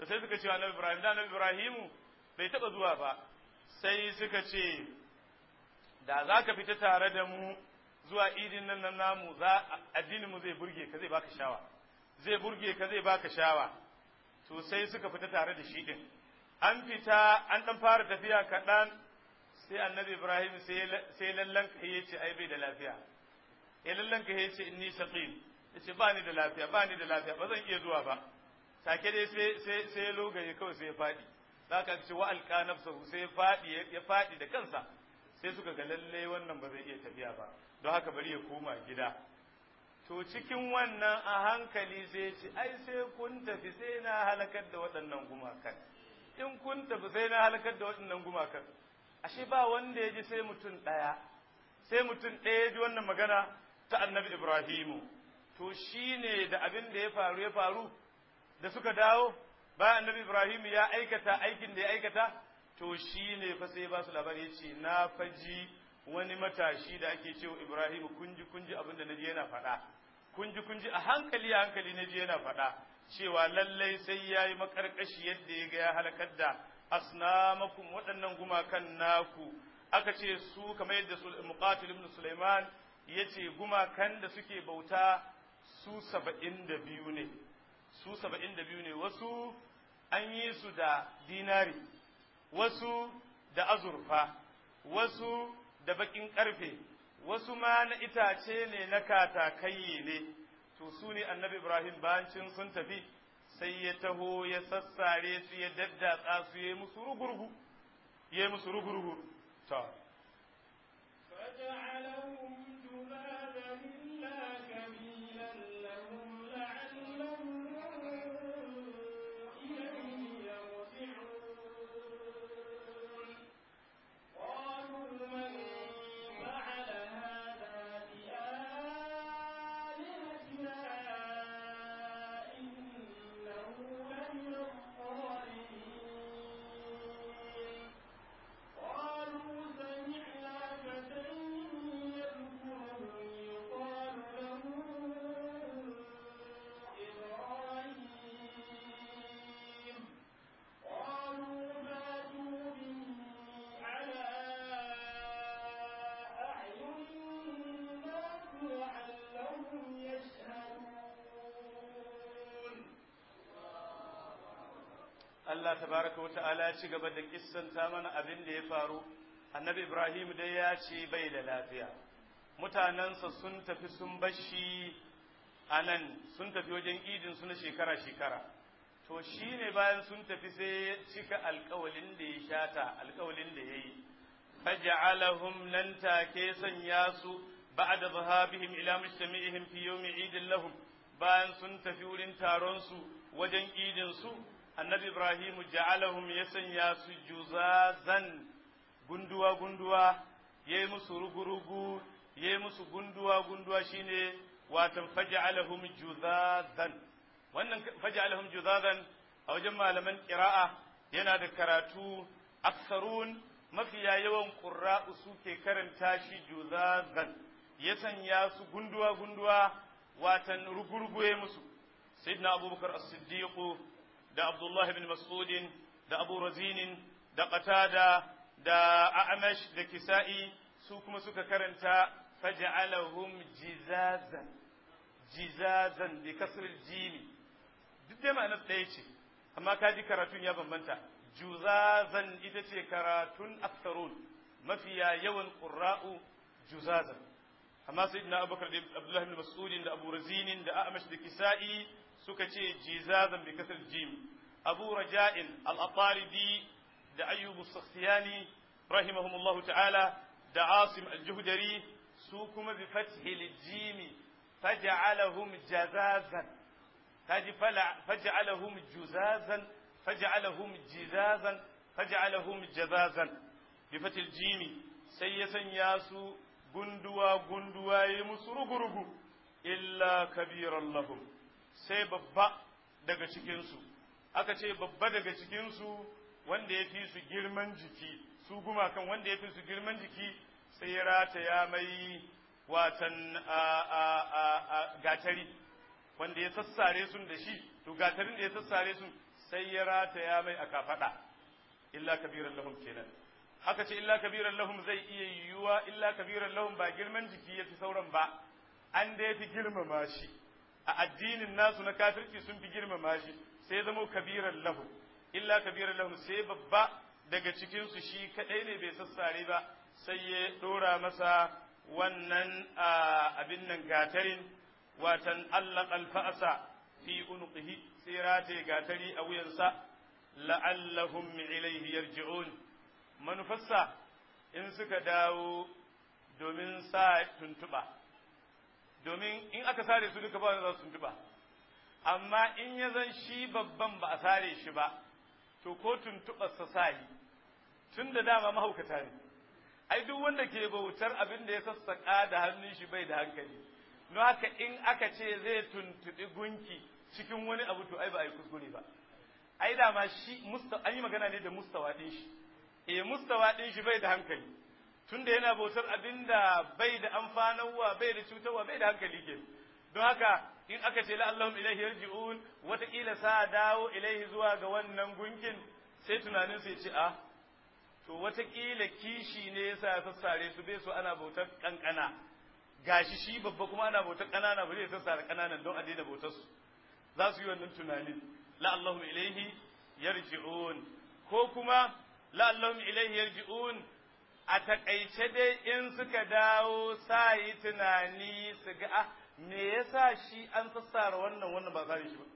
to sai suka ce wa annabi Ibrahim da annabi Ibrahimu bai taba zuwa ba sai suka ce da za ka fita tare da mu zuwa idin nan nan namu za addinin mu zai burge ka zai baka shawa zai burge ka zai baka shawa to sai suka fita tare da shi din an fita an dan fara tafiya kaɗan sai annabi Ibrahim sai lallan ka ya ce ai bai da lafiya ya lallan ka ya ce inni saqim ya ce ba ni da lafiya ba ni da lafiya ba zan iya zuwa ba take dai sai sai sai ya logaye kawai sai ya faɗi zaka ce wa alqa nafsahu sai ya faɗi ya faɗi da kansa sai suka ga lalle wannan ba zai iya tafiya ba don haka bari ya koma gida to cikin wannan a hankali sai ce ai sai kun tafi sai na halakar da waɗannan gumakan in kun tafi sai na halakar da waɗannan gumakan ashe ba wanda ya ji sai mutum ɗaya sai mutum ɗaya ya ji wannan magana ta annabi ibrahimu to shine da abin da ya faru ya faru da suka dawo bayan annabi ibrahimu ya aikata aikin da ya aikata to shine fa sai ba su labari ya ce na faji wani matashi da ake cewa ibrahimu kunji kunji abin da naji yana faɗa kunji kunji a hankali a hankali naji yana faɗa cewa lallai sai ya yi makarkashi yadda ya ga ya halakar da asnamakum waɗannan gumakan naku aka ce su kamar yadda muqatil ibn Sulaiman ya ce gumakan da suke bauta su saba'in da biyu ne su saba'in da biyu ne wasu an yi su da dinari wasu da azurfa wasu da baƙin ƙarfe wasu ma na itace ne na katakai ne to su ne annabi ibrahim bayancin sun tafi sai ya taho ya sassare su ya daddatsa su ya musu rugurgu ya musu rugurgu to Allah tabaraka wa ta'ala ya ci gaba da kissanta mana abin da ya faru annabi Ibrahim dai ya ce bai da lafiya mutanensa sun tafi sun bashi a nan sun tafi wajen idin su na shekara-shekara to shi ne bayan sun tafi sai ya cika alkawalin da ya shata alkawalin da ya yi faja'alahum nan take sanya su ba'da zahabihim ila mujtami'ihim fi yawmi idin lahum bayan sun tafi wurin taron su wajen idin su annabi ibrahim ja'alahum ya sanya su juzazan gunduwa gunduwa yayi musu rugurugu yayi musu gunduwa gunduwa shine watan faj'alahum juzazan wannan faj'alahum juzazan a wajen malaman qira'a yana da karatu aksarun mafiya yawan qurra'u suke karanta shi juzazan ya sanya su gunduwa gunduwa watan rugurugu yayi musu sayyidina abubakar as-siddiq da Abdullah ibn Mas'udin da Abu Razinin da Qatada da A'mash da Kisa'i su kuma suka karanta faj'alahum jizazan jizazan bi kasr jimi duk dai ma'anar ɗaya ce amma ka ji karatun ya bambanta juzazan ita ce karatun aktharun mafiya yawan qurra'u juzazan amma sayyidina Abubakar da Abdullah ibn Mas'udin da Abu Razinin da A'mash da Kisa'i suka ce jizazan bi kasar jim abu raja'in al-ataridi da ayyubu sakhtiyani rahimahumullahu ta'ala da asim al-juhdari su kuma bi fathil jim faj'alahum jazazan kaji faj'alahum juzazan faj'alahum jizazan faj'alahum jazazan bi fathil jim sai ya sanya su gunduwa gunduwa yi musu rugurugu illa kabiran lahum sai babba daga cikinsu aka ce babba daga cikinsu wanda ya fi su girman jiki su gumakan wanda ya fi su girman jiki sai ya rataya mai watan gatari wanda ya sassare sun da shi to gatarin da ya sassare sun sai ya rataya mai a kafaɗa illa kabiran lahum kenan haka ce illa kabiran lahum zai iya yiwuwa illa kabiran lahum ba girman jiki ya fi sauran ba an da ya fi girmama shi a addinin nasu na kafirci sun fi girmama shi sai ya zama kabiran lahum illa kabiran lahum sai babba daga cikinsu shi kaɗai ne bai sassare ba sai ya ɗora masa wannan abin nan gatarin watan Allah alfa'asa fi unuqihi sai rataye gatari a wuyansa la'allahum ilaihi yarji'un manufarsa in suka dawo domin sa tuntuɓa domin in aka sare su duka ba za su tuntuɓa amma in ya zan shi babban ba a sare shi ba to ko tuntuɓarsa sa yi tun da dama mahaukata ne ai duk wanda ke bautar abin da ya sassaƙa da hannun shi bai da hankali don haka in aka ce zai tuntuɓi gunki cikin wani abu to ai ba a yi kuskure ba ai dama shi an yi magana ne da mustawa ɗin shi e mustawa ɗin shi bai da hankali tunda yana bautar abin da bai da amfanarwa bai da cutarwa bai da hankali ke don haka in aka ce la'allahum ilaihi yarji'un wataƙila sa dawo ilaihi zuwa ga wannan gunkin sai tunanin sai ce a to wataƙila kishi ne yasa ya sassare su bai so ana bautar kankana gashi shi babba kuma ana bautar ƙanana bari ya sassare ƙananan don a daina bautar su za su yi wannan tunanin la'allahum ilaihi yarji'un ko kuma la'allahum ilaihi yarji'un a takaice dai in suka dawo sa yi tunani su ga ah me yasa shi an sassara wannan wannan ba kare shi ba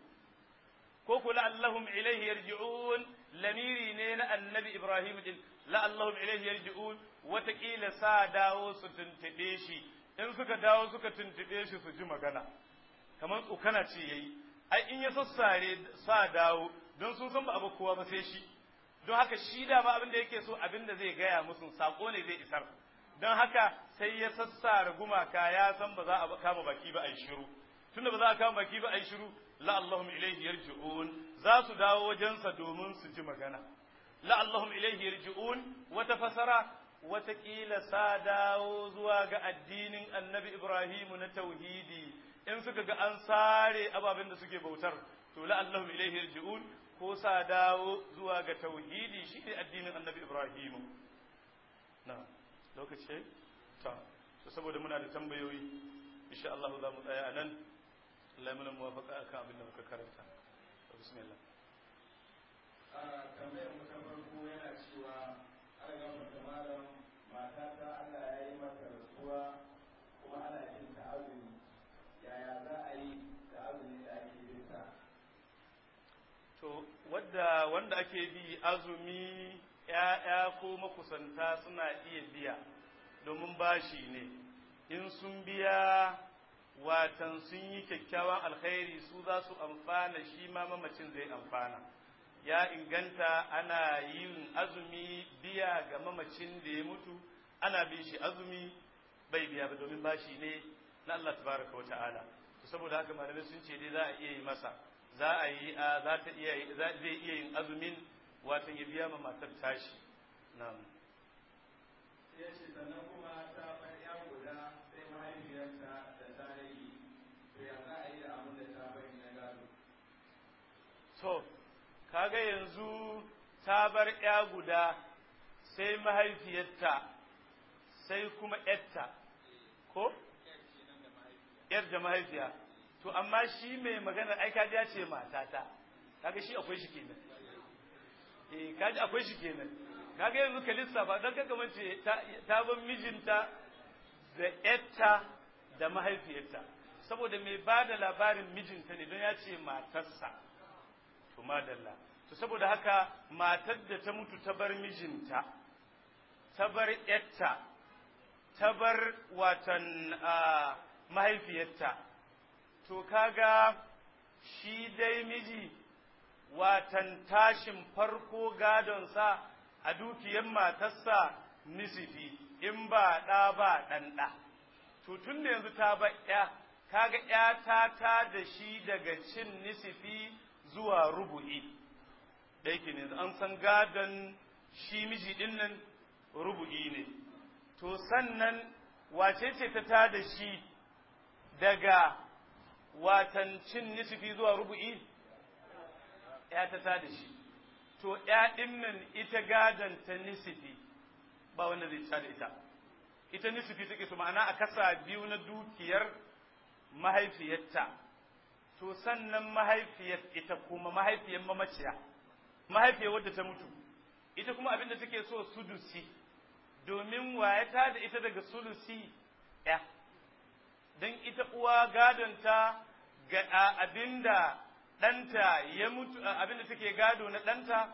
ko ku la'allahum ilaihi yarji'un lamiri ne na annabi ibrahim din la'allahum ilaihi yarji'un watakila sa dawo su tuntube shi in suka dawo suka tuntube shi su ji magana kamar tsokana ce yayi ai in ya sassare sa dawo don sun san ba abu kowa ba sai shi don haka shi da ma abin da yake so abin da zai gaya musu sako ne zai isar don haka sai ya sassara gumaka ya san ba za a kama baki ba a yi shiru tunda ba za a kama baki ba a yi shiru la Allahum ilaihi yarji'un za su dawo wajensa domin su ji magana la Allahum ilaihi yarji'un wata fasara watakila sa dawo zuwa ga addinin annabi Ibrahimu na tauhidi in suka ga an sare ababen da suke bautar to la Allahum ilaihi yarji'un ko sa dawo zuwa ga tauhidi shi ne addinin annabi Ibrahimu na lokaci ta to saboda muna da tambayoyi insha Allah za mu tsaya a nan Allah ya mana muwafaqa akan abin da muka karanta bismillah a tambayar mu ta farko yana cewa an ga mata malam mata ta Allah ya yi mata rasuwa kuma ana yin ta azumi yaya za a yi da azumi da ake yin ta to wadda wanda ake bi azumi ‘ya'ya ko makusanta suna iya biya domin bashi ne in sun biya watan sun yi kyakkyawan alkhairi su za su amfana shi ma mamacin zai amfana ya inganta ana yin azumi biya ga mamacin da ya mutu ana bin shi azumi bai biya ba domin bashi ne na Allah tabaraka wa ta'ala saboda haka malamai sun ce dai za a iya yi masa za a yi za ta iya zai iya yin azumin watan ya biya ma matar tashi na'am ya ce sannan kuma ta bar ya guda sai mahaifiyarta da ta rage to ya za a yi da abin da ta bari na gado to kaga yanzu ta bar ya guda sai mahaifiyarta sai kuma yarta ko yar da mahaifiya to amma shi mai magana ai kaji ya ce matata kaga shi akwai shi kenan eh kaji akwai shi kenan kaga yanzu ka lissafa dan kaga mace ta bar mijinta da yarta da mahaifiyarta saboda mai ba da labarin mijinta ne don ya ce matarsa to madalla to saboda haka matar da ta mutu ta bar mijinta ta bar yarta ta bar watan mahaifiyarta to kaga shi dai miji watan tashin farko gadonsa a dukiyar matarsa nisifi in ba ɗa ba ɗan ɗa to tun da yanzu ta ba ya kaga ya ta ta da shi daga cin nisifi zuwa rubu'i da yake ne an san gadon shi miji ɗin nan rubu'i ne to sannan wace ce ta ta da shi daga watan cin nisifi zuwa rubu'i ya ta ta da shi to ya ɗin nan ita gadon ta nisifi ba wanda zai ta da ita ita nisifi take so ma'ana a kasa biyu na dukiyar mahaifiyarta to sannan mahaifiyar ita kuma mahaifiyar mamaciya mahaifiyar wadda ta mutu ita kuma abin da take so sudusi domin wayata da ita daga sulusi ya don ita uwa gadonta ga abinda ɗanta ya mutu abinda take gado na ɗanta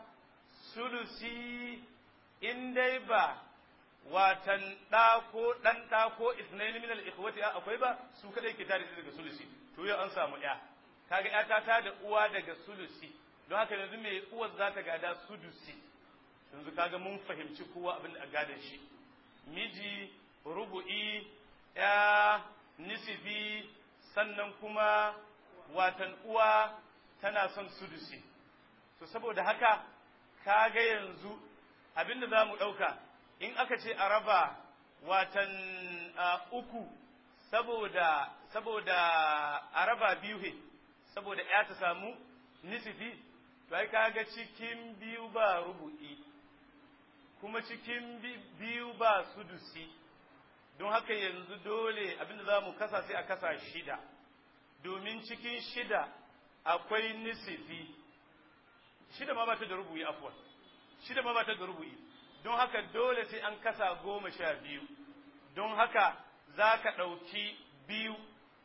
sulusi in dai ba watan ɗa ko ɗan ɗa ko isnaini min al-ikhwati akwai ba su kadai ke tare daga sulusi to yau an samu ya kaga ya ta ta da uwa daga sulusi don haka yanzu mai uwar za ta gada sudusi yanzu kaga mun fahimci kowa abin da gadon shi miji rubu'i ya nisifi sannan kuma watan uwa tana son sudusi to saboda haka kaga yanzu abin da za mu ɗauka in aka ce a raba watan uku saboda saboda a raba biyu he saboda ya ta samu nisifi to ai kaga cikin biyu ba rubu'i kuma cikin biyu ba sudusi don haka yanzu dole abinda za mu kasa sai a kasa shida domin cikin shida akwai nisifi shida ma ba ta da rubu'i afwan shida ma ba ta da rubu'i don haka dole sai an kasa goma sha biyu don haka za ka ɗauki biyu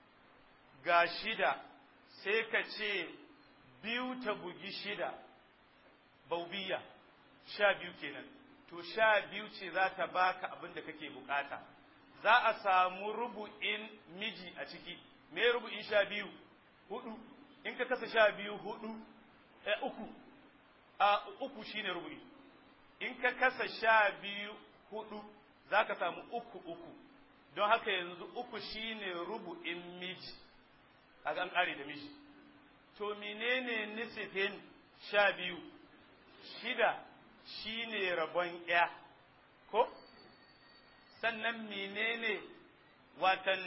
ga shida sai ka ce biyu ta bugi shida baubiya sha biyu kenan to sha biyu ce za ta baka abin da kake bukata za a samu rubu'in miji a ciki me rubu'in sha biyu hudu in ka kasa sha biyu hudu eh, uku a uku shine rubu'i in ka kasa sha biyu hudu za ka samu uku uku don haka yanzu uku shine rubu'in miji a an ƙare da miji to menene nisifin sha biyu shida shine rabon ya ko sannan menene watan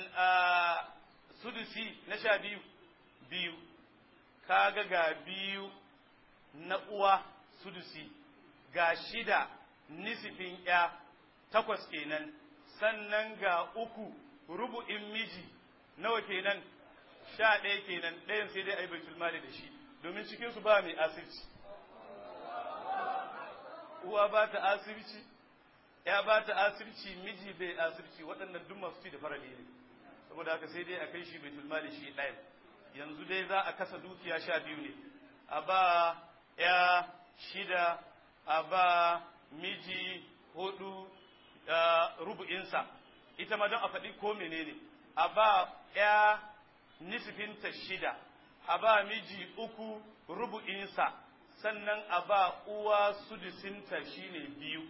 sudusi na sha biyu biyu kaga ga biyu na uwa sudusi ga shida nisifin ya takwas kenan sannan ga uku rubu'in miji nawa kenan sha ɗaya kenan ɗayan sai dai a yi baitul mali da shi domin cikinsu ba mai asirci uwa ba ta asirci ya ba ta asirci miji bai asirci waɗannan duk masu ci da farali ne saboda haka sai dai a kai shi baitul mali shi ɗaya yanzu dai za a kasa dukiya sha biyu ne a ba ya shida a ba miji hudu rubu'insa ita ma don a faɗi ko menene a ba ya nisfinta shida a ba miji uku rubu'insa sannan a ba uwa sudusinta shine biyu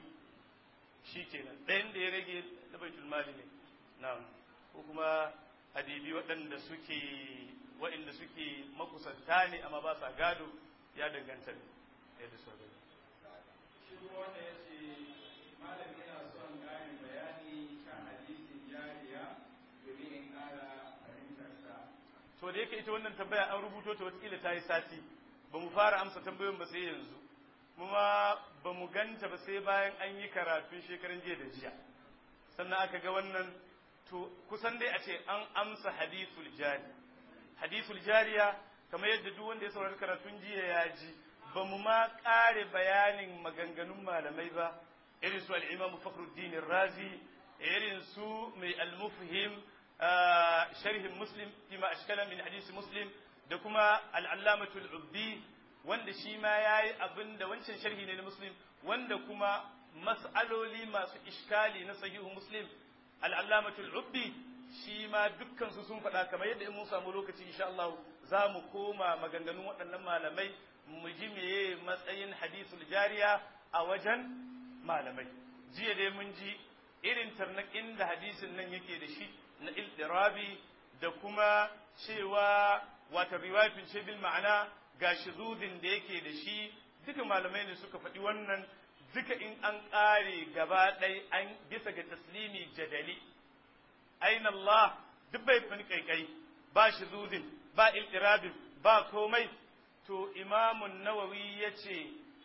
shi kenan ɗayan da ya rage na baitul mali ne na'am ko kuma adibi waɗanda suke waɗanda suke makusanta ne amma ba sa gado ya danganta ne yadda sau da shi kuma wanda ya ce malam yana son ƙarin bayani kan hadisin jariya domin in ƙara fahimtarsa to da yake ita wannan tambaya an rubuto ta watakila ta yi sati ba mu fara amsa tambayoyin ba sai yanzu kuma ba mu ganta ba sai bayan an yi karatun shekaran jiya da jiya sannan aka ga wannan to kusan dai a ce an amsa hadithul jari hadithul jariya kamar yadda duk wanda ya saurari karatun jiya ya ji ba mu ma ƙare bayanin maganganun malamai ba irin su al-imam fakhruddin razi irin su mai al-mufhim sharhin muslim fima ashkala min hadisi muslim da kuma al'allamatul ubdi wanda shi ma ya yi abin da wancan sharhi ne na muslim wanda kuma mas'aloli masu ishkali na sahihu muslim al'allamatul ubdi shi ma dukkansu sun faɗa kamar yadda in mun samu lokaci insha Allah za mu koma maganganun waɗannan malamai mu ji meye matsayin hadisul jariya a wajen malamai jiya dai mun ji irin tarnaƙin da hadisin nan yake da shi na iltirabi da kuma cewa wata riwayatun ce bil ma'ana ga shuzudin da yake da shi duka malamai ne suka faɗi wannan duka in an ƙare gaba ɗai an bisa ga taslimi jadali aina Allah duk bai fani kaikai ba shuzudin ba iltirabin ba komai to to imamun nawawi ya ce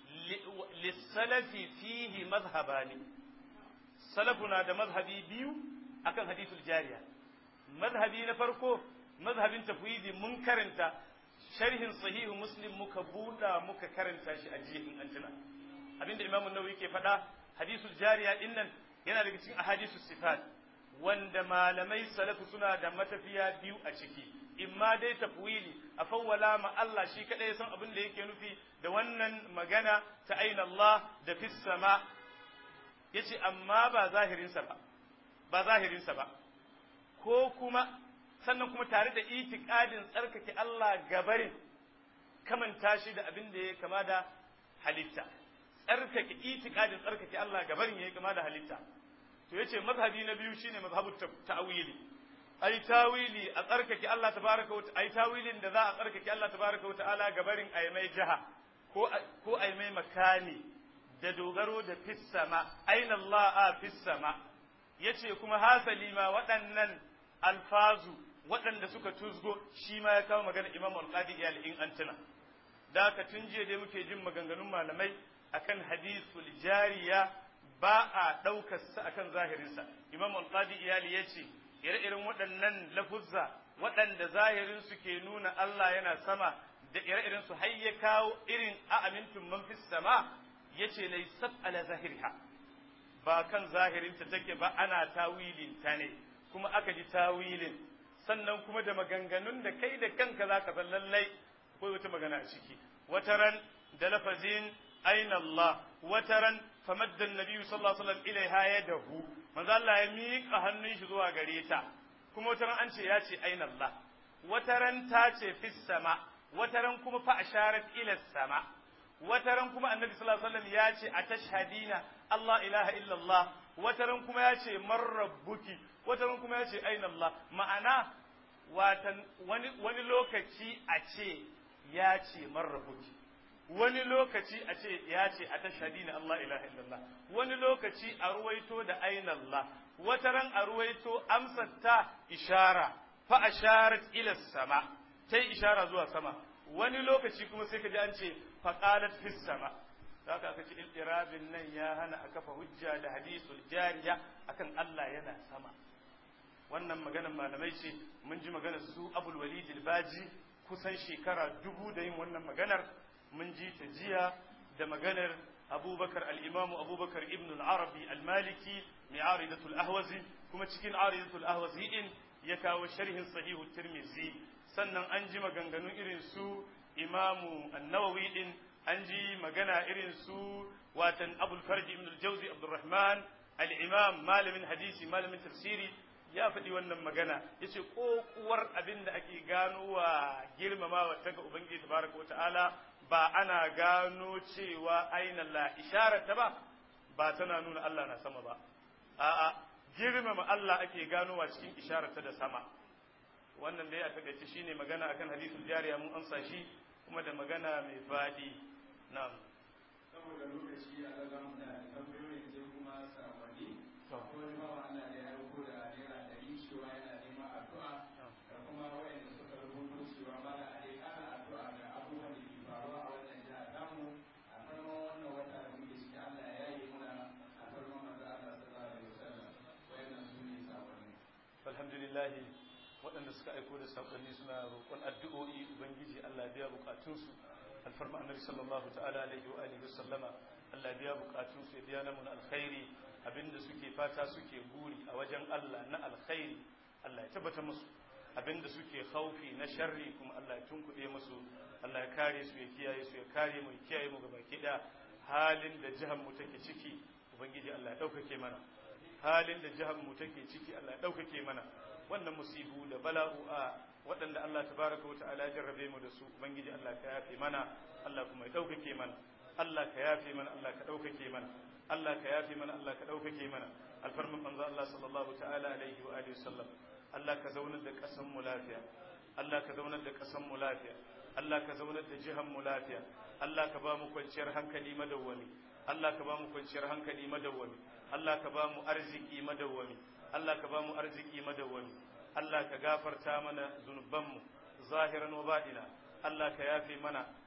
lissalafi fihi mazhabani salafuna da mazhabi biyu akan hadithul jariya mazhabi na farko mazhabin tafwidi mun karanta sharhin sahihu muslim muka buɗa muka karanta shi a jiya in an tuna abinda imamun nawawi ke faɗa hadisul jariya din nan yana daga cikin ahadisus sifat wanda malamai salafu suna da matafiya biyu a ciki imma dai tafwili a fawwala ma Allah shi kadai san abin da yake nufi da wannan magana ta aina Allah da fis sama yace amma ba zahirinsa ba ba zahirinsa ba ko kuma sannan kuma tare da itikadin tsarkake Allah gabarin kamanta shi da abin da ya kama da halitta tsarkake itikadin tsarkake Allah gabarin ya kama da halitta to yace mazhabi na biyu shine mazhabu ta'wili ai tawili a tsarkake Allah tabaraka wa ai tawilin da za a tsarkake Allah tabaraka wa ta'ala gabarin ai mai jaha ko ko ai mai makani da dogaro da fis sama aina Allah a fis sama yace kuma hasali ma waɗannan alfazu waɗanda suka tuzgo shi ma ya kawo magana Imam Al-Qadi iyal in antuna da ka tun jiya dai muke jin maganganun malamai akan hadithul jariya ba a ɗaukar sa akan zahirinsa Imam Al-Qadi iyali yace ire-iren waɗannan lafuzza waɗanda zahirin su ke nuna Allah yana sama da ire-iren su har ya kawo irin a amintun man fis sama yace laysat ala zahiriha ba kan zahirinta take ba ana tawilin ta ne kuma aka ji tawilin sannan kuma da maganganun da kai da kanka za ka san lallai ko wata magana a ciki wataran da lafazin aina Allah wataran famadda annabi sallallahu alaihi wasallam ilaiha yadahu manzo Allah ya miƙa hannun shi zuwa gare ta kuma wataran an ce ya ce aina Allah wataran ta ce fis sama wataran kuma fa asharat ila sama wataran kuma annabi sallallahu alaihi wasallam ya ce atashhadina Allah ilaha illallah wataran kuma ya ce man rabbuki wataran kuma ya ce aina Allah ma'ana watan wani wani lokaci a ce ya ce man rabbuki wani lokaci a ce ya ce atashhadina Allah ilaha illallah wani lokaci a ruwaito da aina Allah wataran a ruwaito amsar ta ishara fa asharat ila sama tai ishara zuwa sama wani lokaci kuma sai ka ji an ce faƙalat fis sama haka aka ce iltirabin nan ya hana a kafa hujja da hadisul jariya akan Allah yana sama wannan maganar malamai ce mun ji maganar su abul walid baji kusan shekara dubu da yin wannan maganar mun ji ta jiya da maganar abubakar al-imamu abubakar ibn al-arabi al-maliki mai aridatul ahwazi kuma cikin aridatul ahwazi din ya kawo sharhin sahihu tirmizi sannan an ji maganganun irin su imamu annawawi din an ji magana irin su watan abul farji ibn al-jawzi abdurrahman al-imam malamin hadisi malamin tafsiri ya faɗi wannan magana yace kokuwar abin da ake ganowa girmamawa ta ga ubangiji tabaraka ta'ala ba ana gano cewa aina la isharar ta ba ba tana nuna Allah na sama ba a'a girmama Allah ake ganowa cikin isharar ta da sama wannan dai a takaice shine magana akan hadisul jariya mun amsa shi kuma da magana mai faɗi na'am saboda lokaci a ga mu da tambayoyin sai kuma sakonni To. ko wani bawa Allah da ya aiko da naira ɗari cewa yana neman addu'a da kuma wayanda suka rubuto cewa mala a dai ana addu'a ga abubuwan da ke faruwa a wannan jiha tamu a farkon wannan wata da muke ciki Allah ya yi muna a farkon manzo Allah sallallahu alaihi wasallam wayannan su ne sakonni alhamdulillah waɗanda suka aiko da saƙonni suna roƙon addu'o'i ubangiji Allah biya buƙatunsu alfarma annabi sallallahu ta'ala alaihi wa alihi sallama Allah biya buƙatunsu ya biya namun alkhairi abinda suke fata suke buri a wajen Allah na alkhairi Allah ya tabbata musu abinda suke khaufi na sharri kuma Allah ya tunkuɗe musu Allah ya kare su ya kiyaye su ya kare mu ya kiyaye mu gaba ɗaya halin da jihar mu take ciki ubangiji Allah ya ɗaukake mana halin da jihar mu take ciki Allah ya ɗaukake mana wannan musibu da bala'u'a waɗanda Allah tabaraka wata'ala ya jarrabe mu da su ubangiji Allah ka yafe mana Allah kuma ya ɗaukake mana Allah ka yafe mana Allah ka ɗaukake mana Allah ka yafe mana Allah ka ɗaukake mana alfarmin manzo Allah sallallahu ta'ala alaihi wa alihi wasallam Allah ka zaunar da ƙasar mu lafiya Allah ka zaunar da ƙasar mu lafiya Allah ka zaunar da jihar mu lafiya Allah ka ba mu kwanciyar hankali madawwami Allah ka ba mu kwanciyar hankali madawwami Allah ka ba mu arziki madawwami Allah ka ba mu arziki madawwami Allah ka gafarta mana zunubanmu zahiran wa baɗina Allah ka yafe mana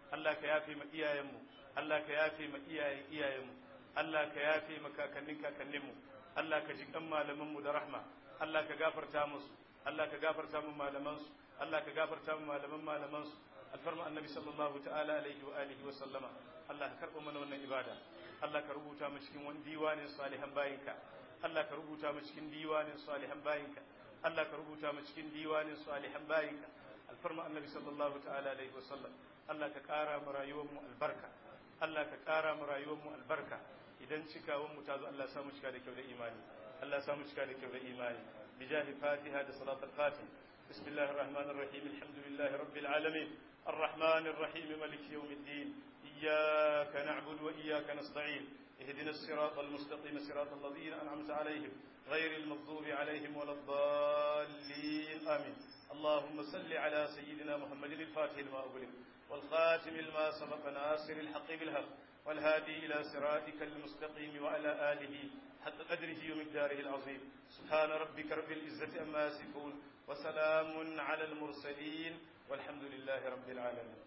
Allah ka yafe ma iyayenmu Allah ka yafe ma iyayen iyayenmu Allah ka yafe ma kakannin kakanninmu Allah ka ji kan malamanmu da rahma Allah ka gafarta musu Allah ka gafarta mu malamansu Allah ka gafarta mu malaman malamansu alfarma annabi sallallahu ta'ala alaihi wa alihi wa sallama Allah ka karɓa mana wannan ibada Allah ka rubuta mu cikin wani diwanin salihan bayinka Allah ka rubuta mu cikin diwanin salihan bayinka Allah ka rubuta mu cikin diwanin salihan bayinka alfarma annabi sallallahu ta'ala alaihi wa sallam Allah ka ƙara mu rayuwar mu albarka Allah ka ƙara mu rayuwar mu albarka idan cikawan mu ta zo Allah ya samu cika da kyau da imani Allah ya samu cika da kyau da imani bijahi fatiha da salatul fatih بسم الله الرحمن الرحيم الحمد لله رب العالمين الرحمن الرحيم ملك يوم الدين إياك نعبد وإياك نستعين اهدنا الصراط المستقيم صراط الذين أنعمت عليهم غير المغضوب عليهم ولا الضالين آمين اللهم صل على سيدنا محمد الفاتح لما أغلق والخاتم لما سبق ناصر الحق بالحق والهادي إلى صراطك المستقيم وعلى آله حتى قدره ومقداره العظيم سبحان ربك رب العزة أما يصفون وسلام على المرسلين والحمد لله رب العالمين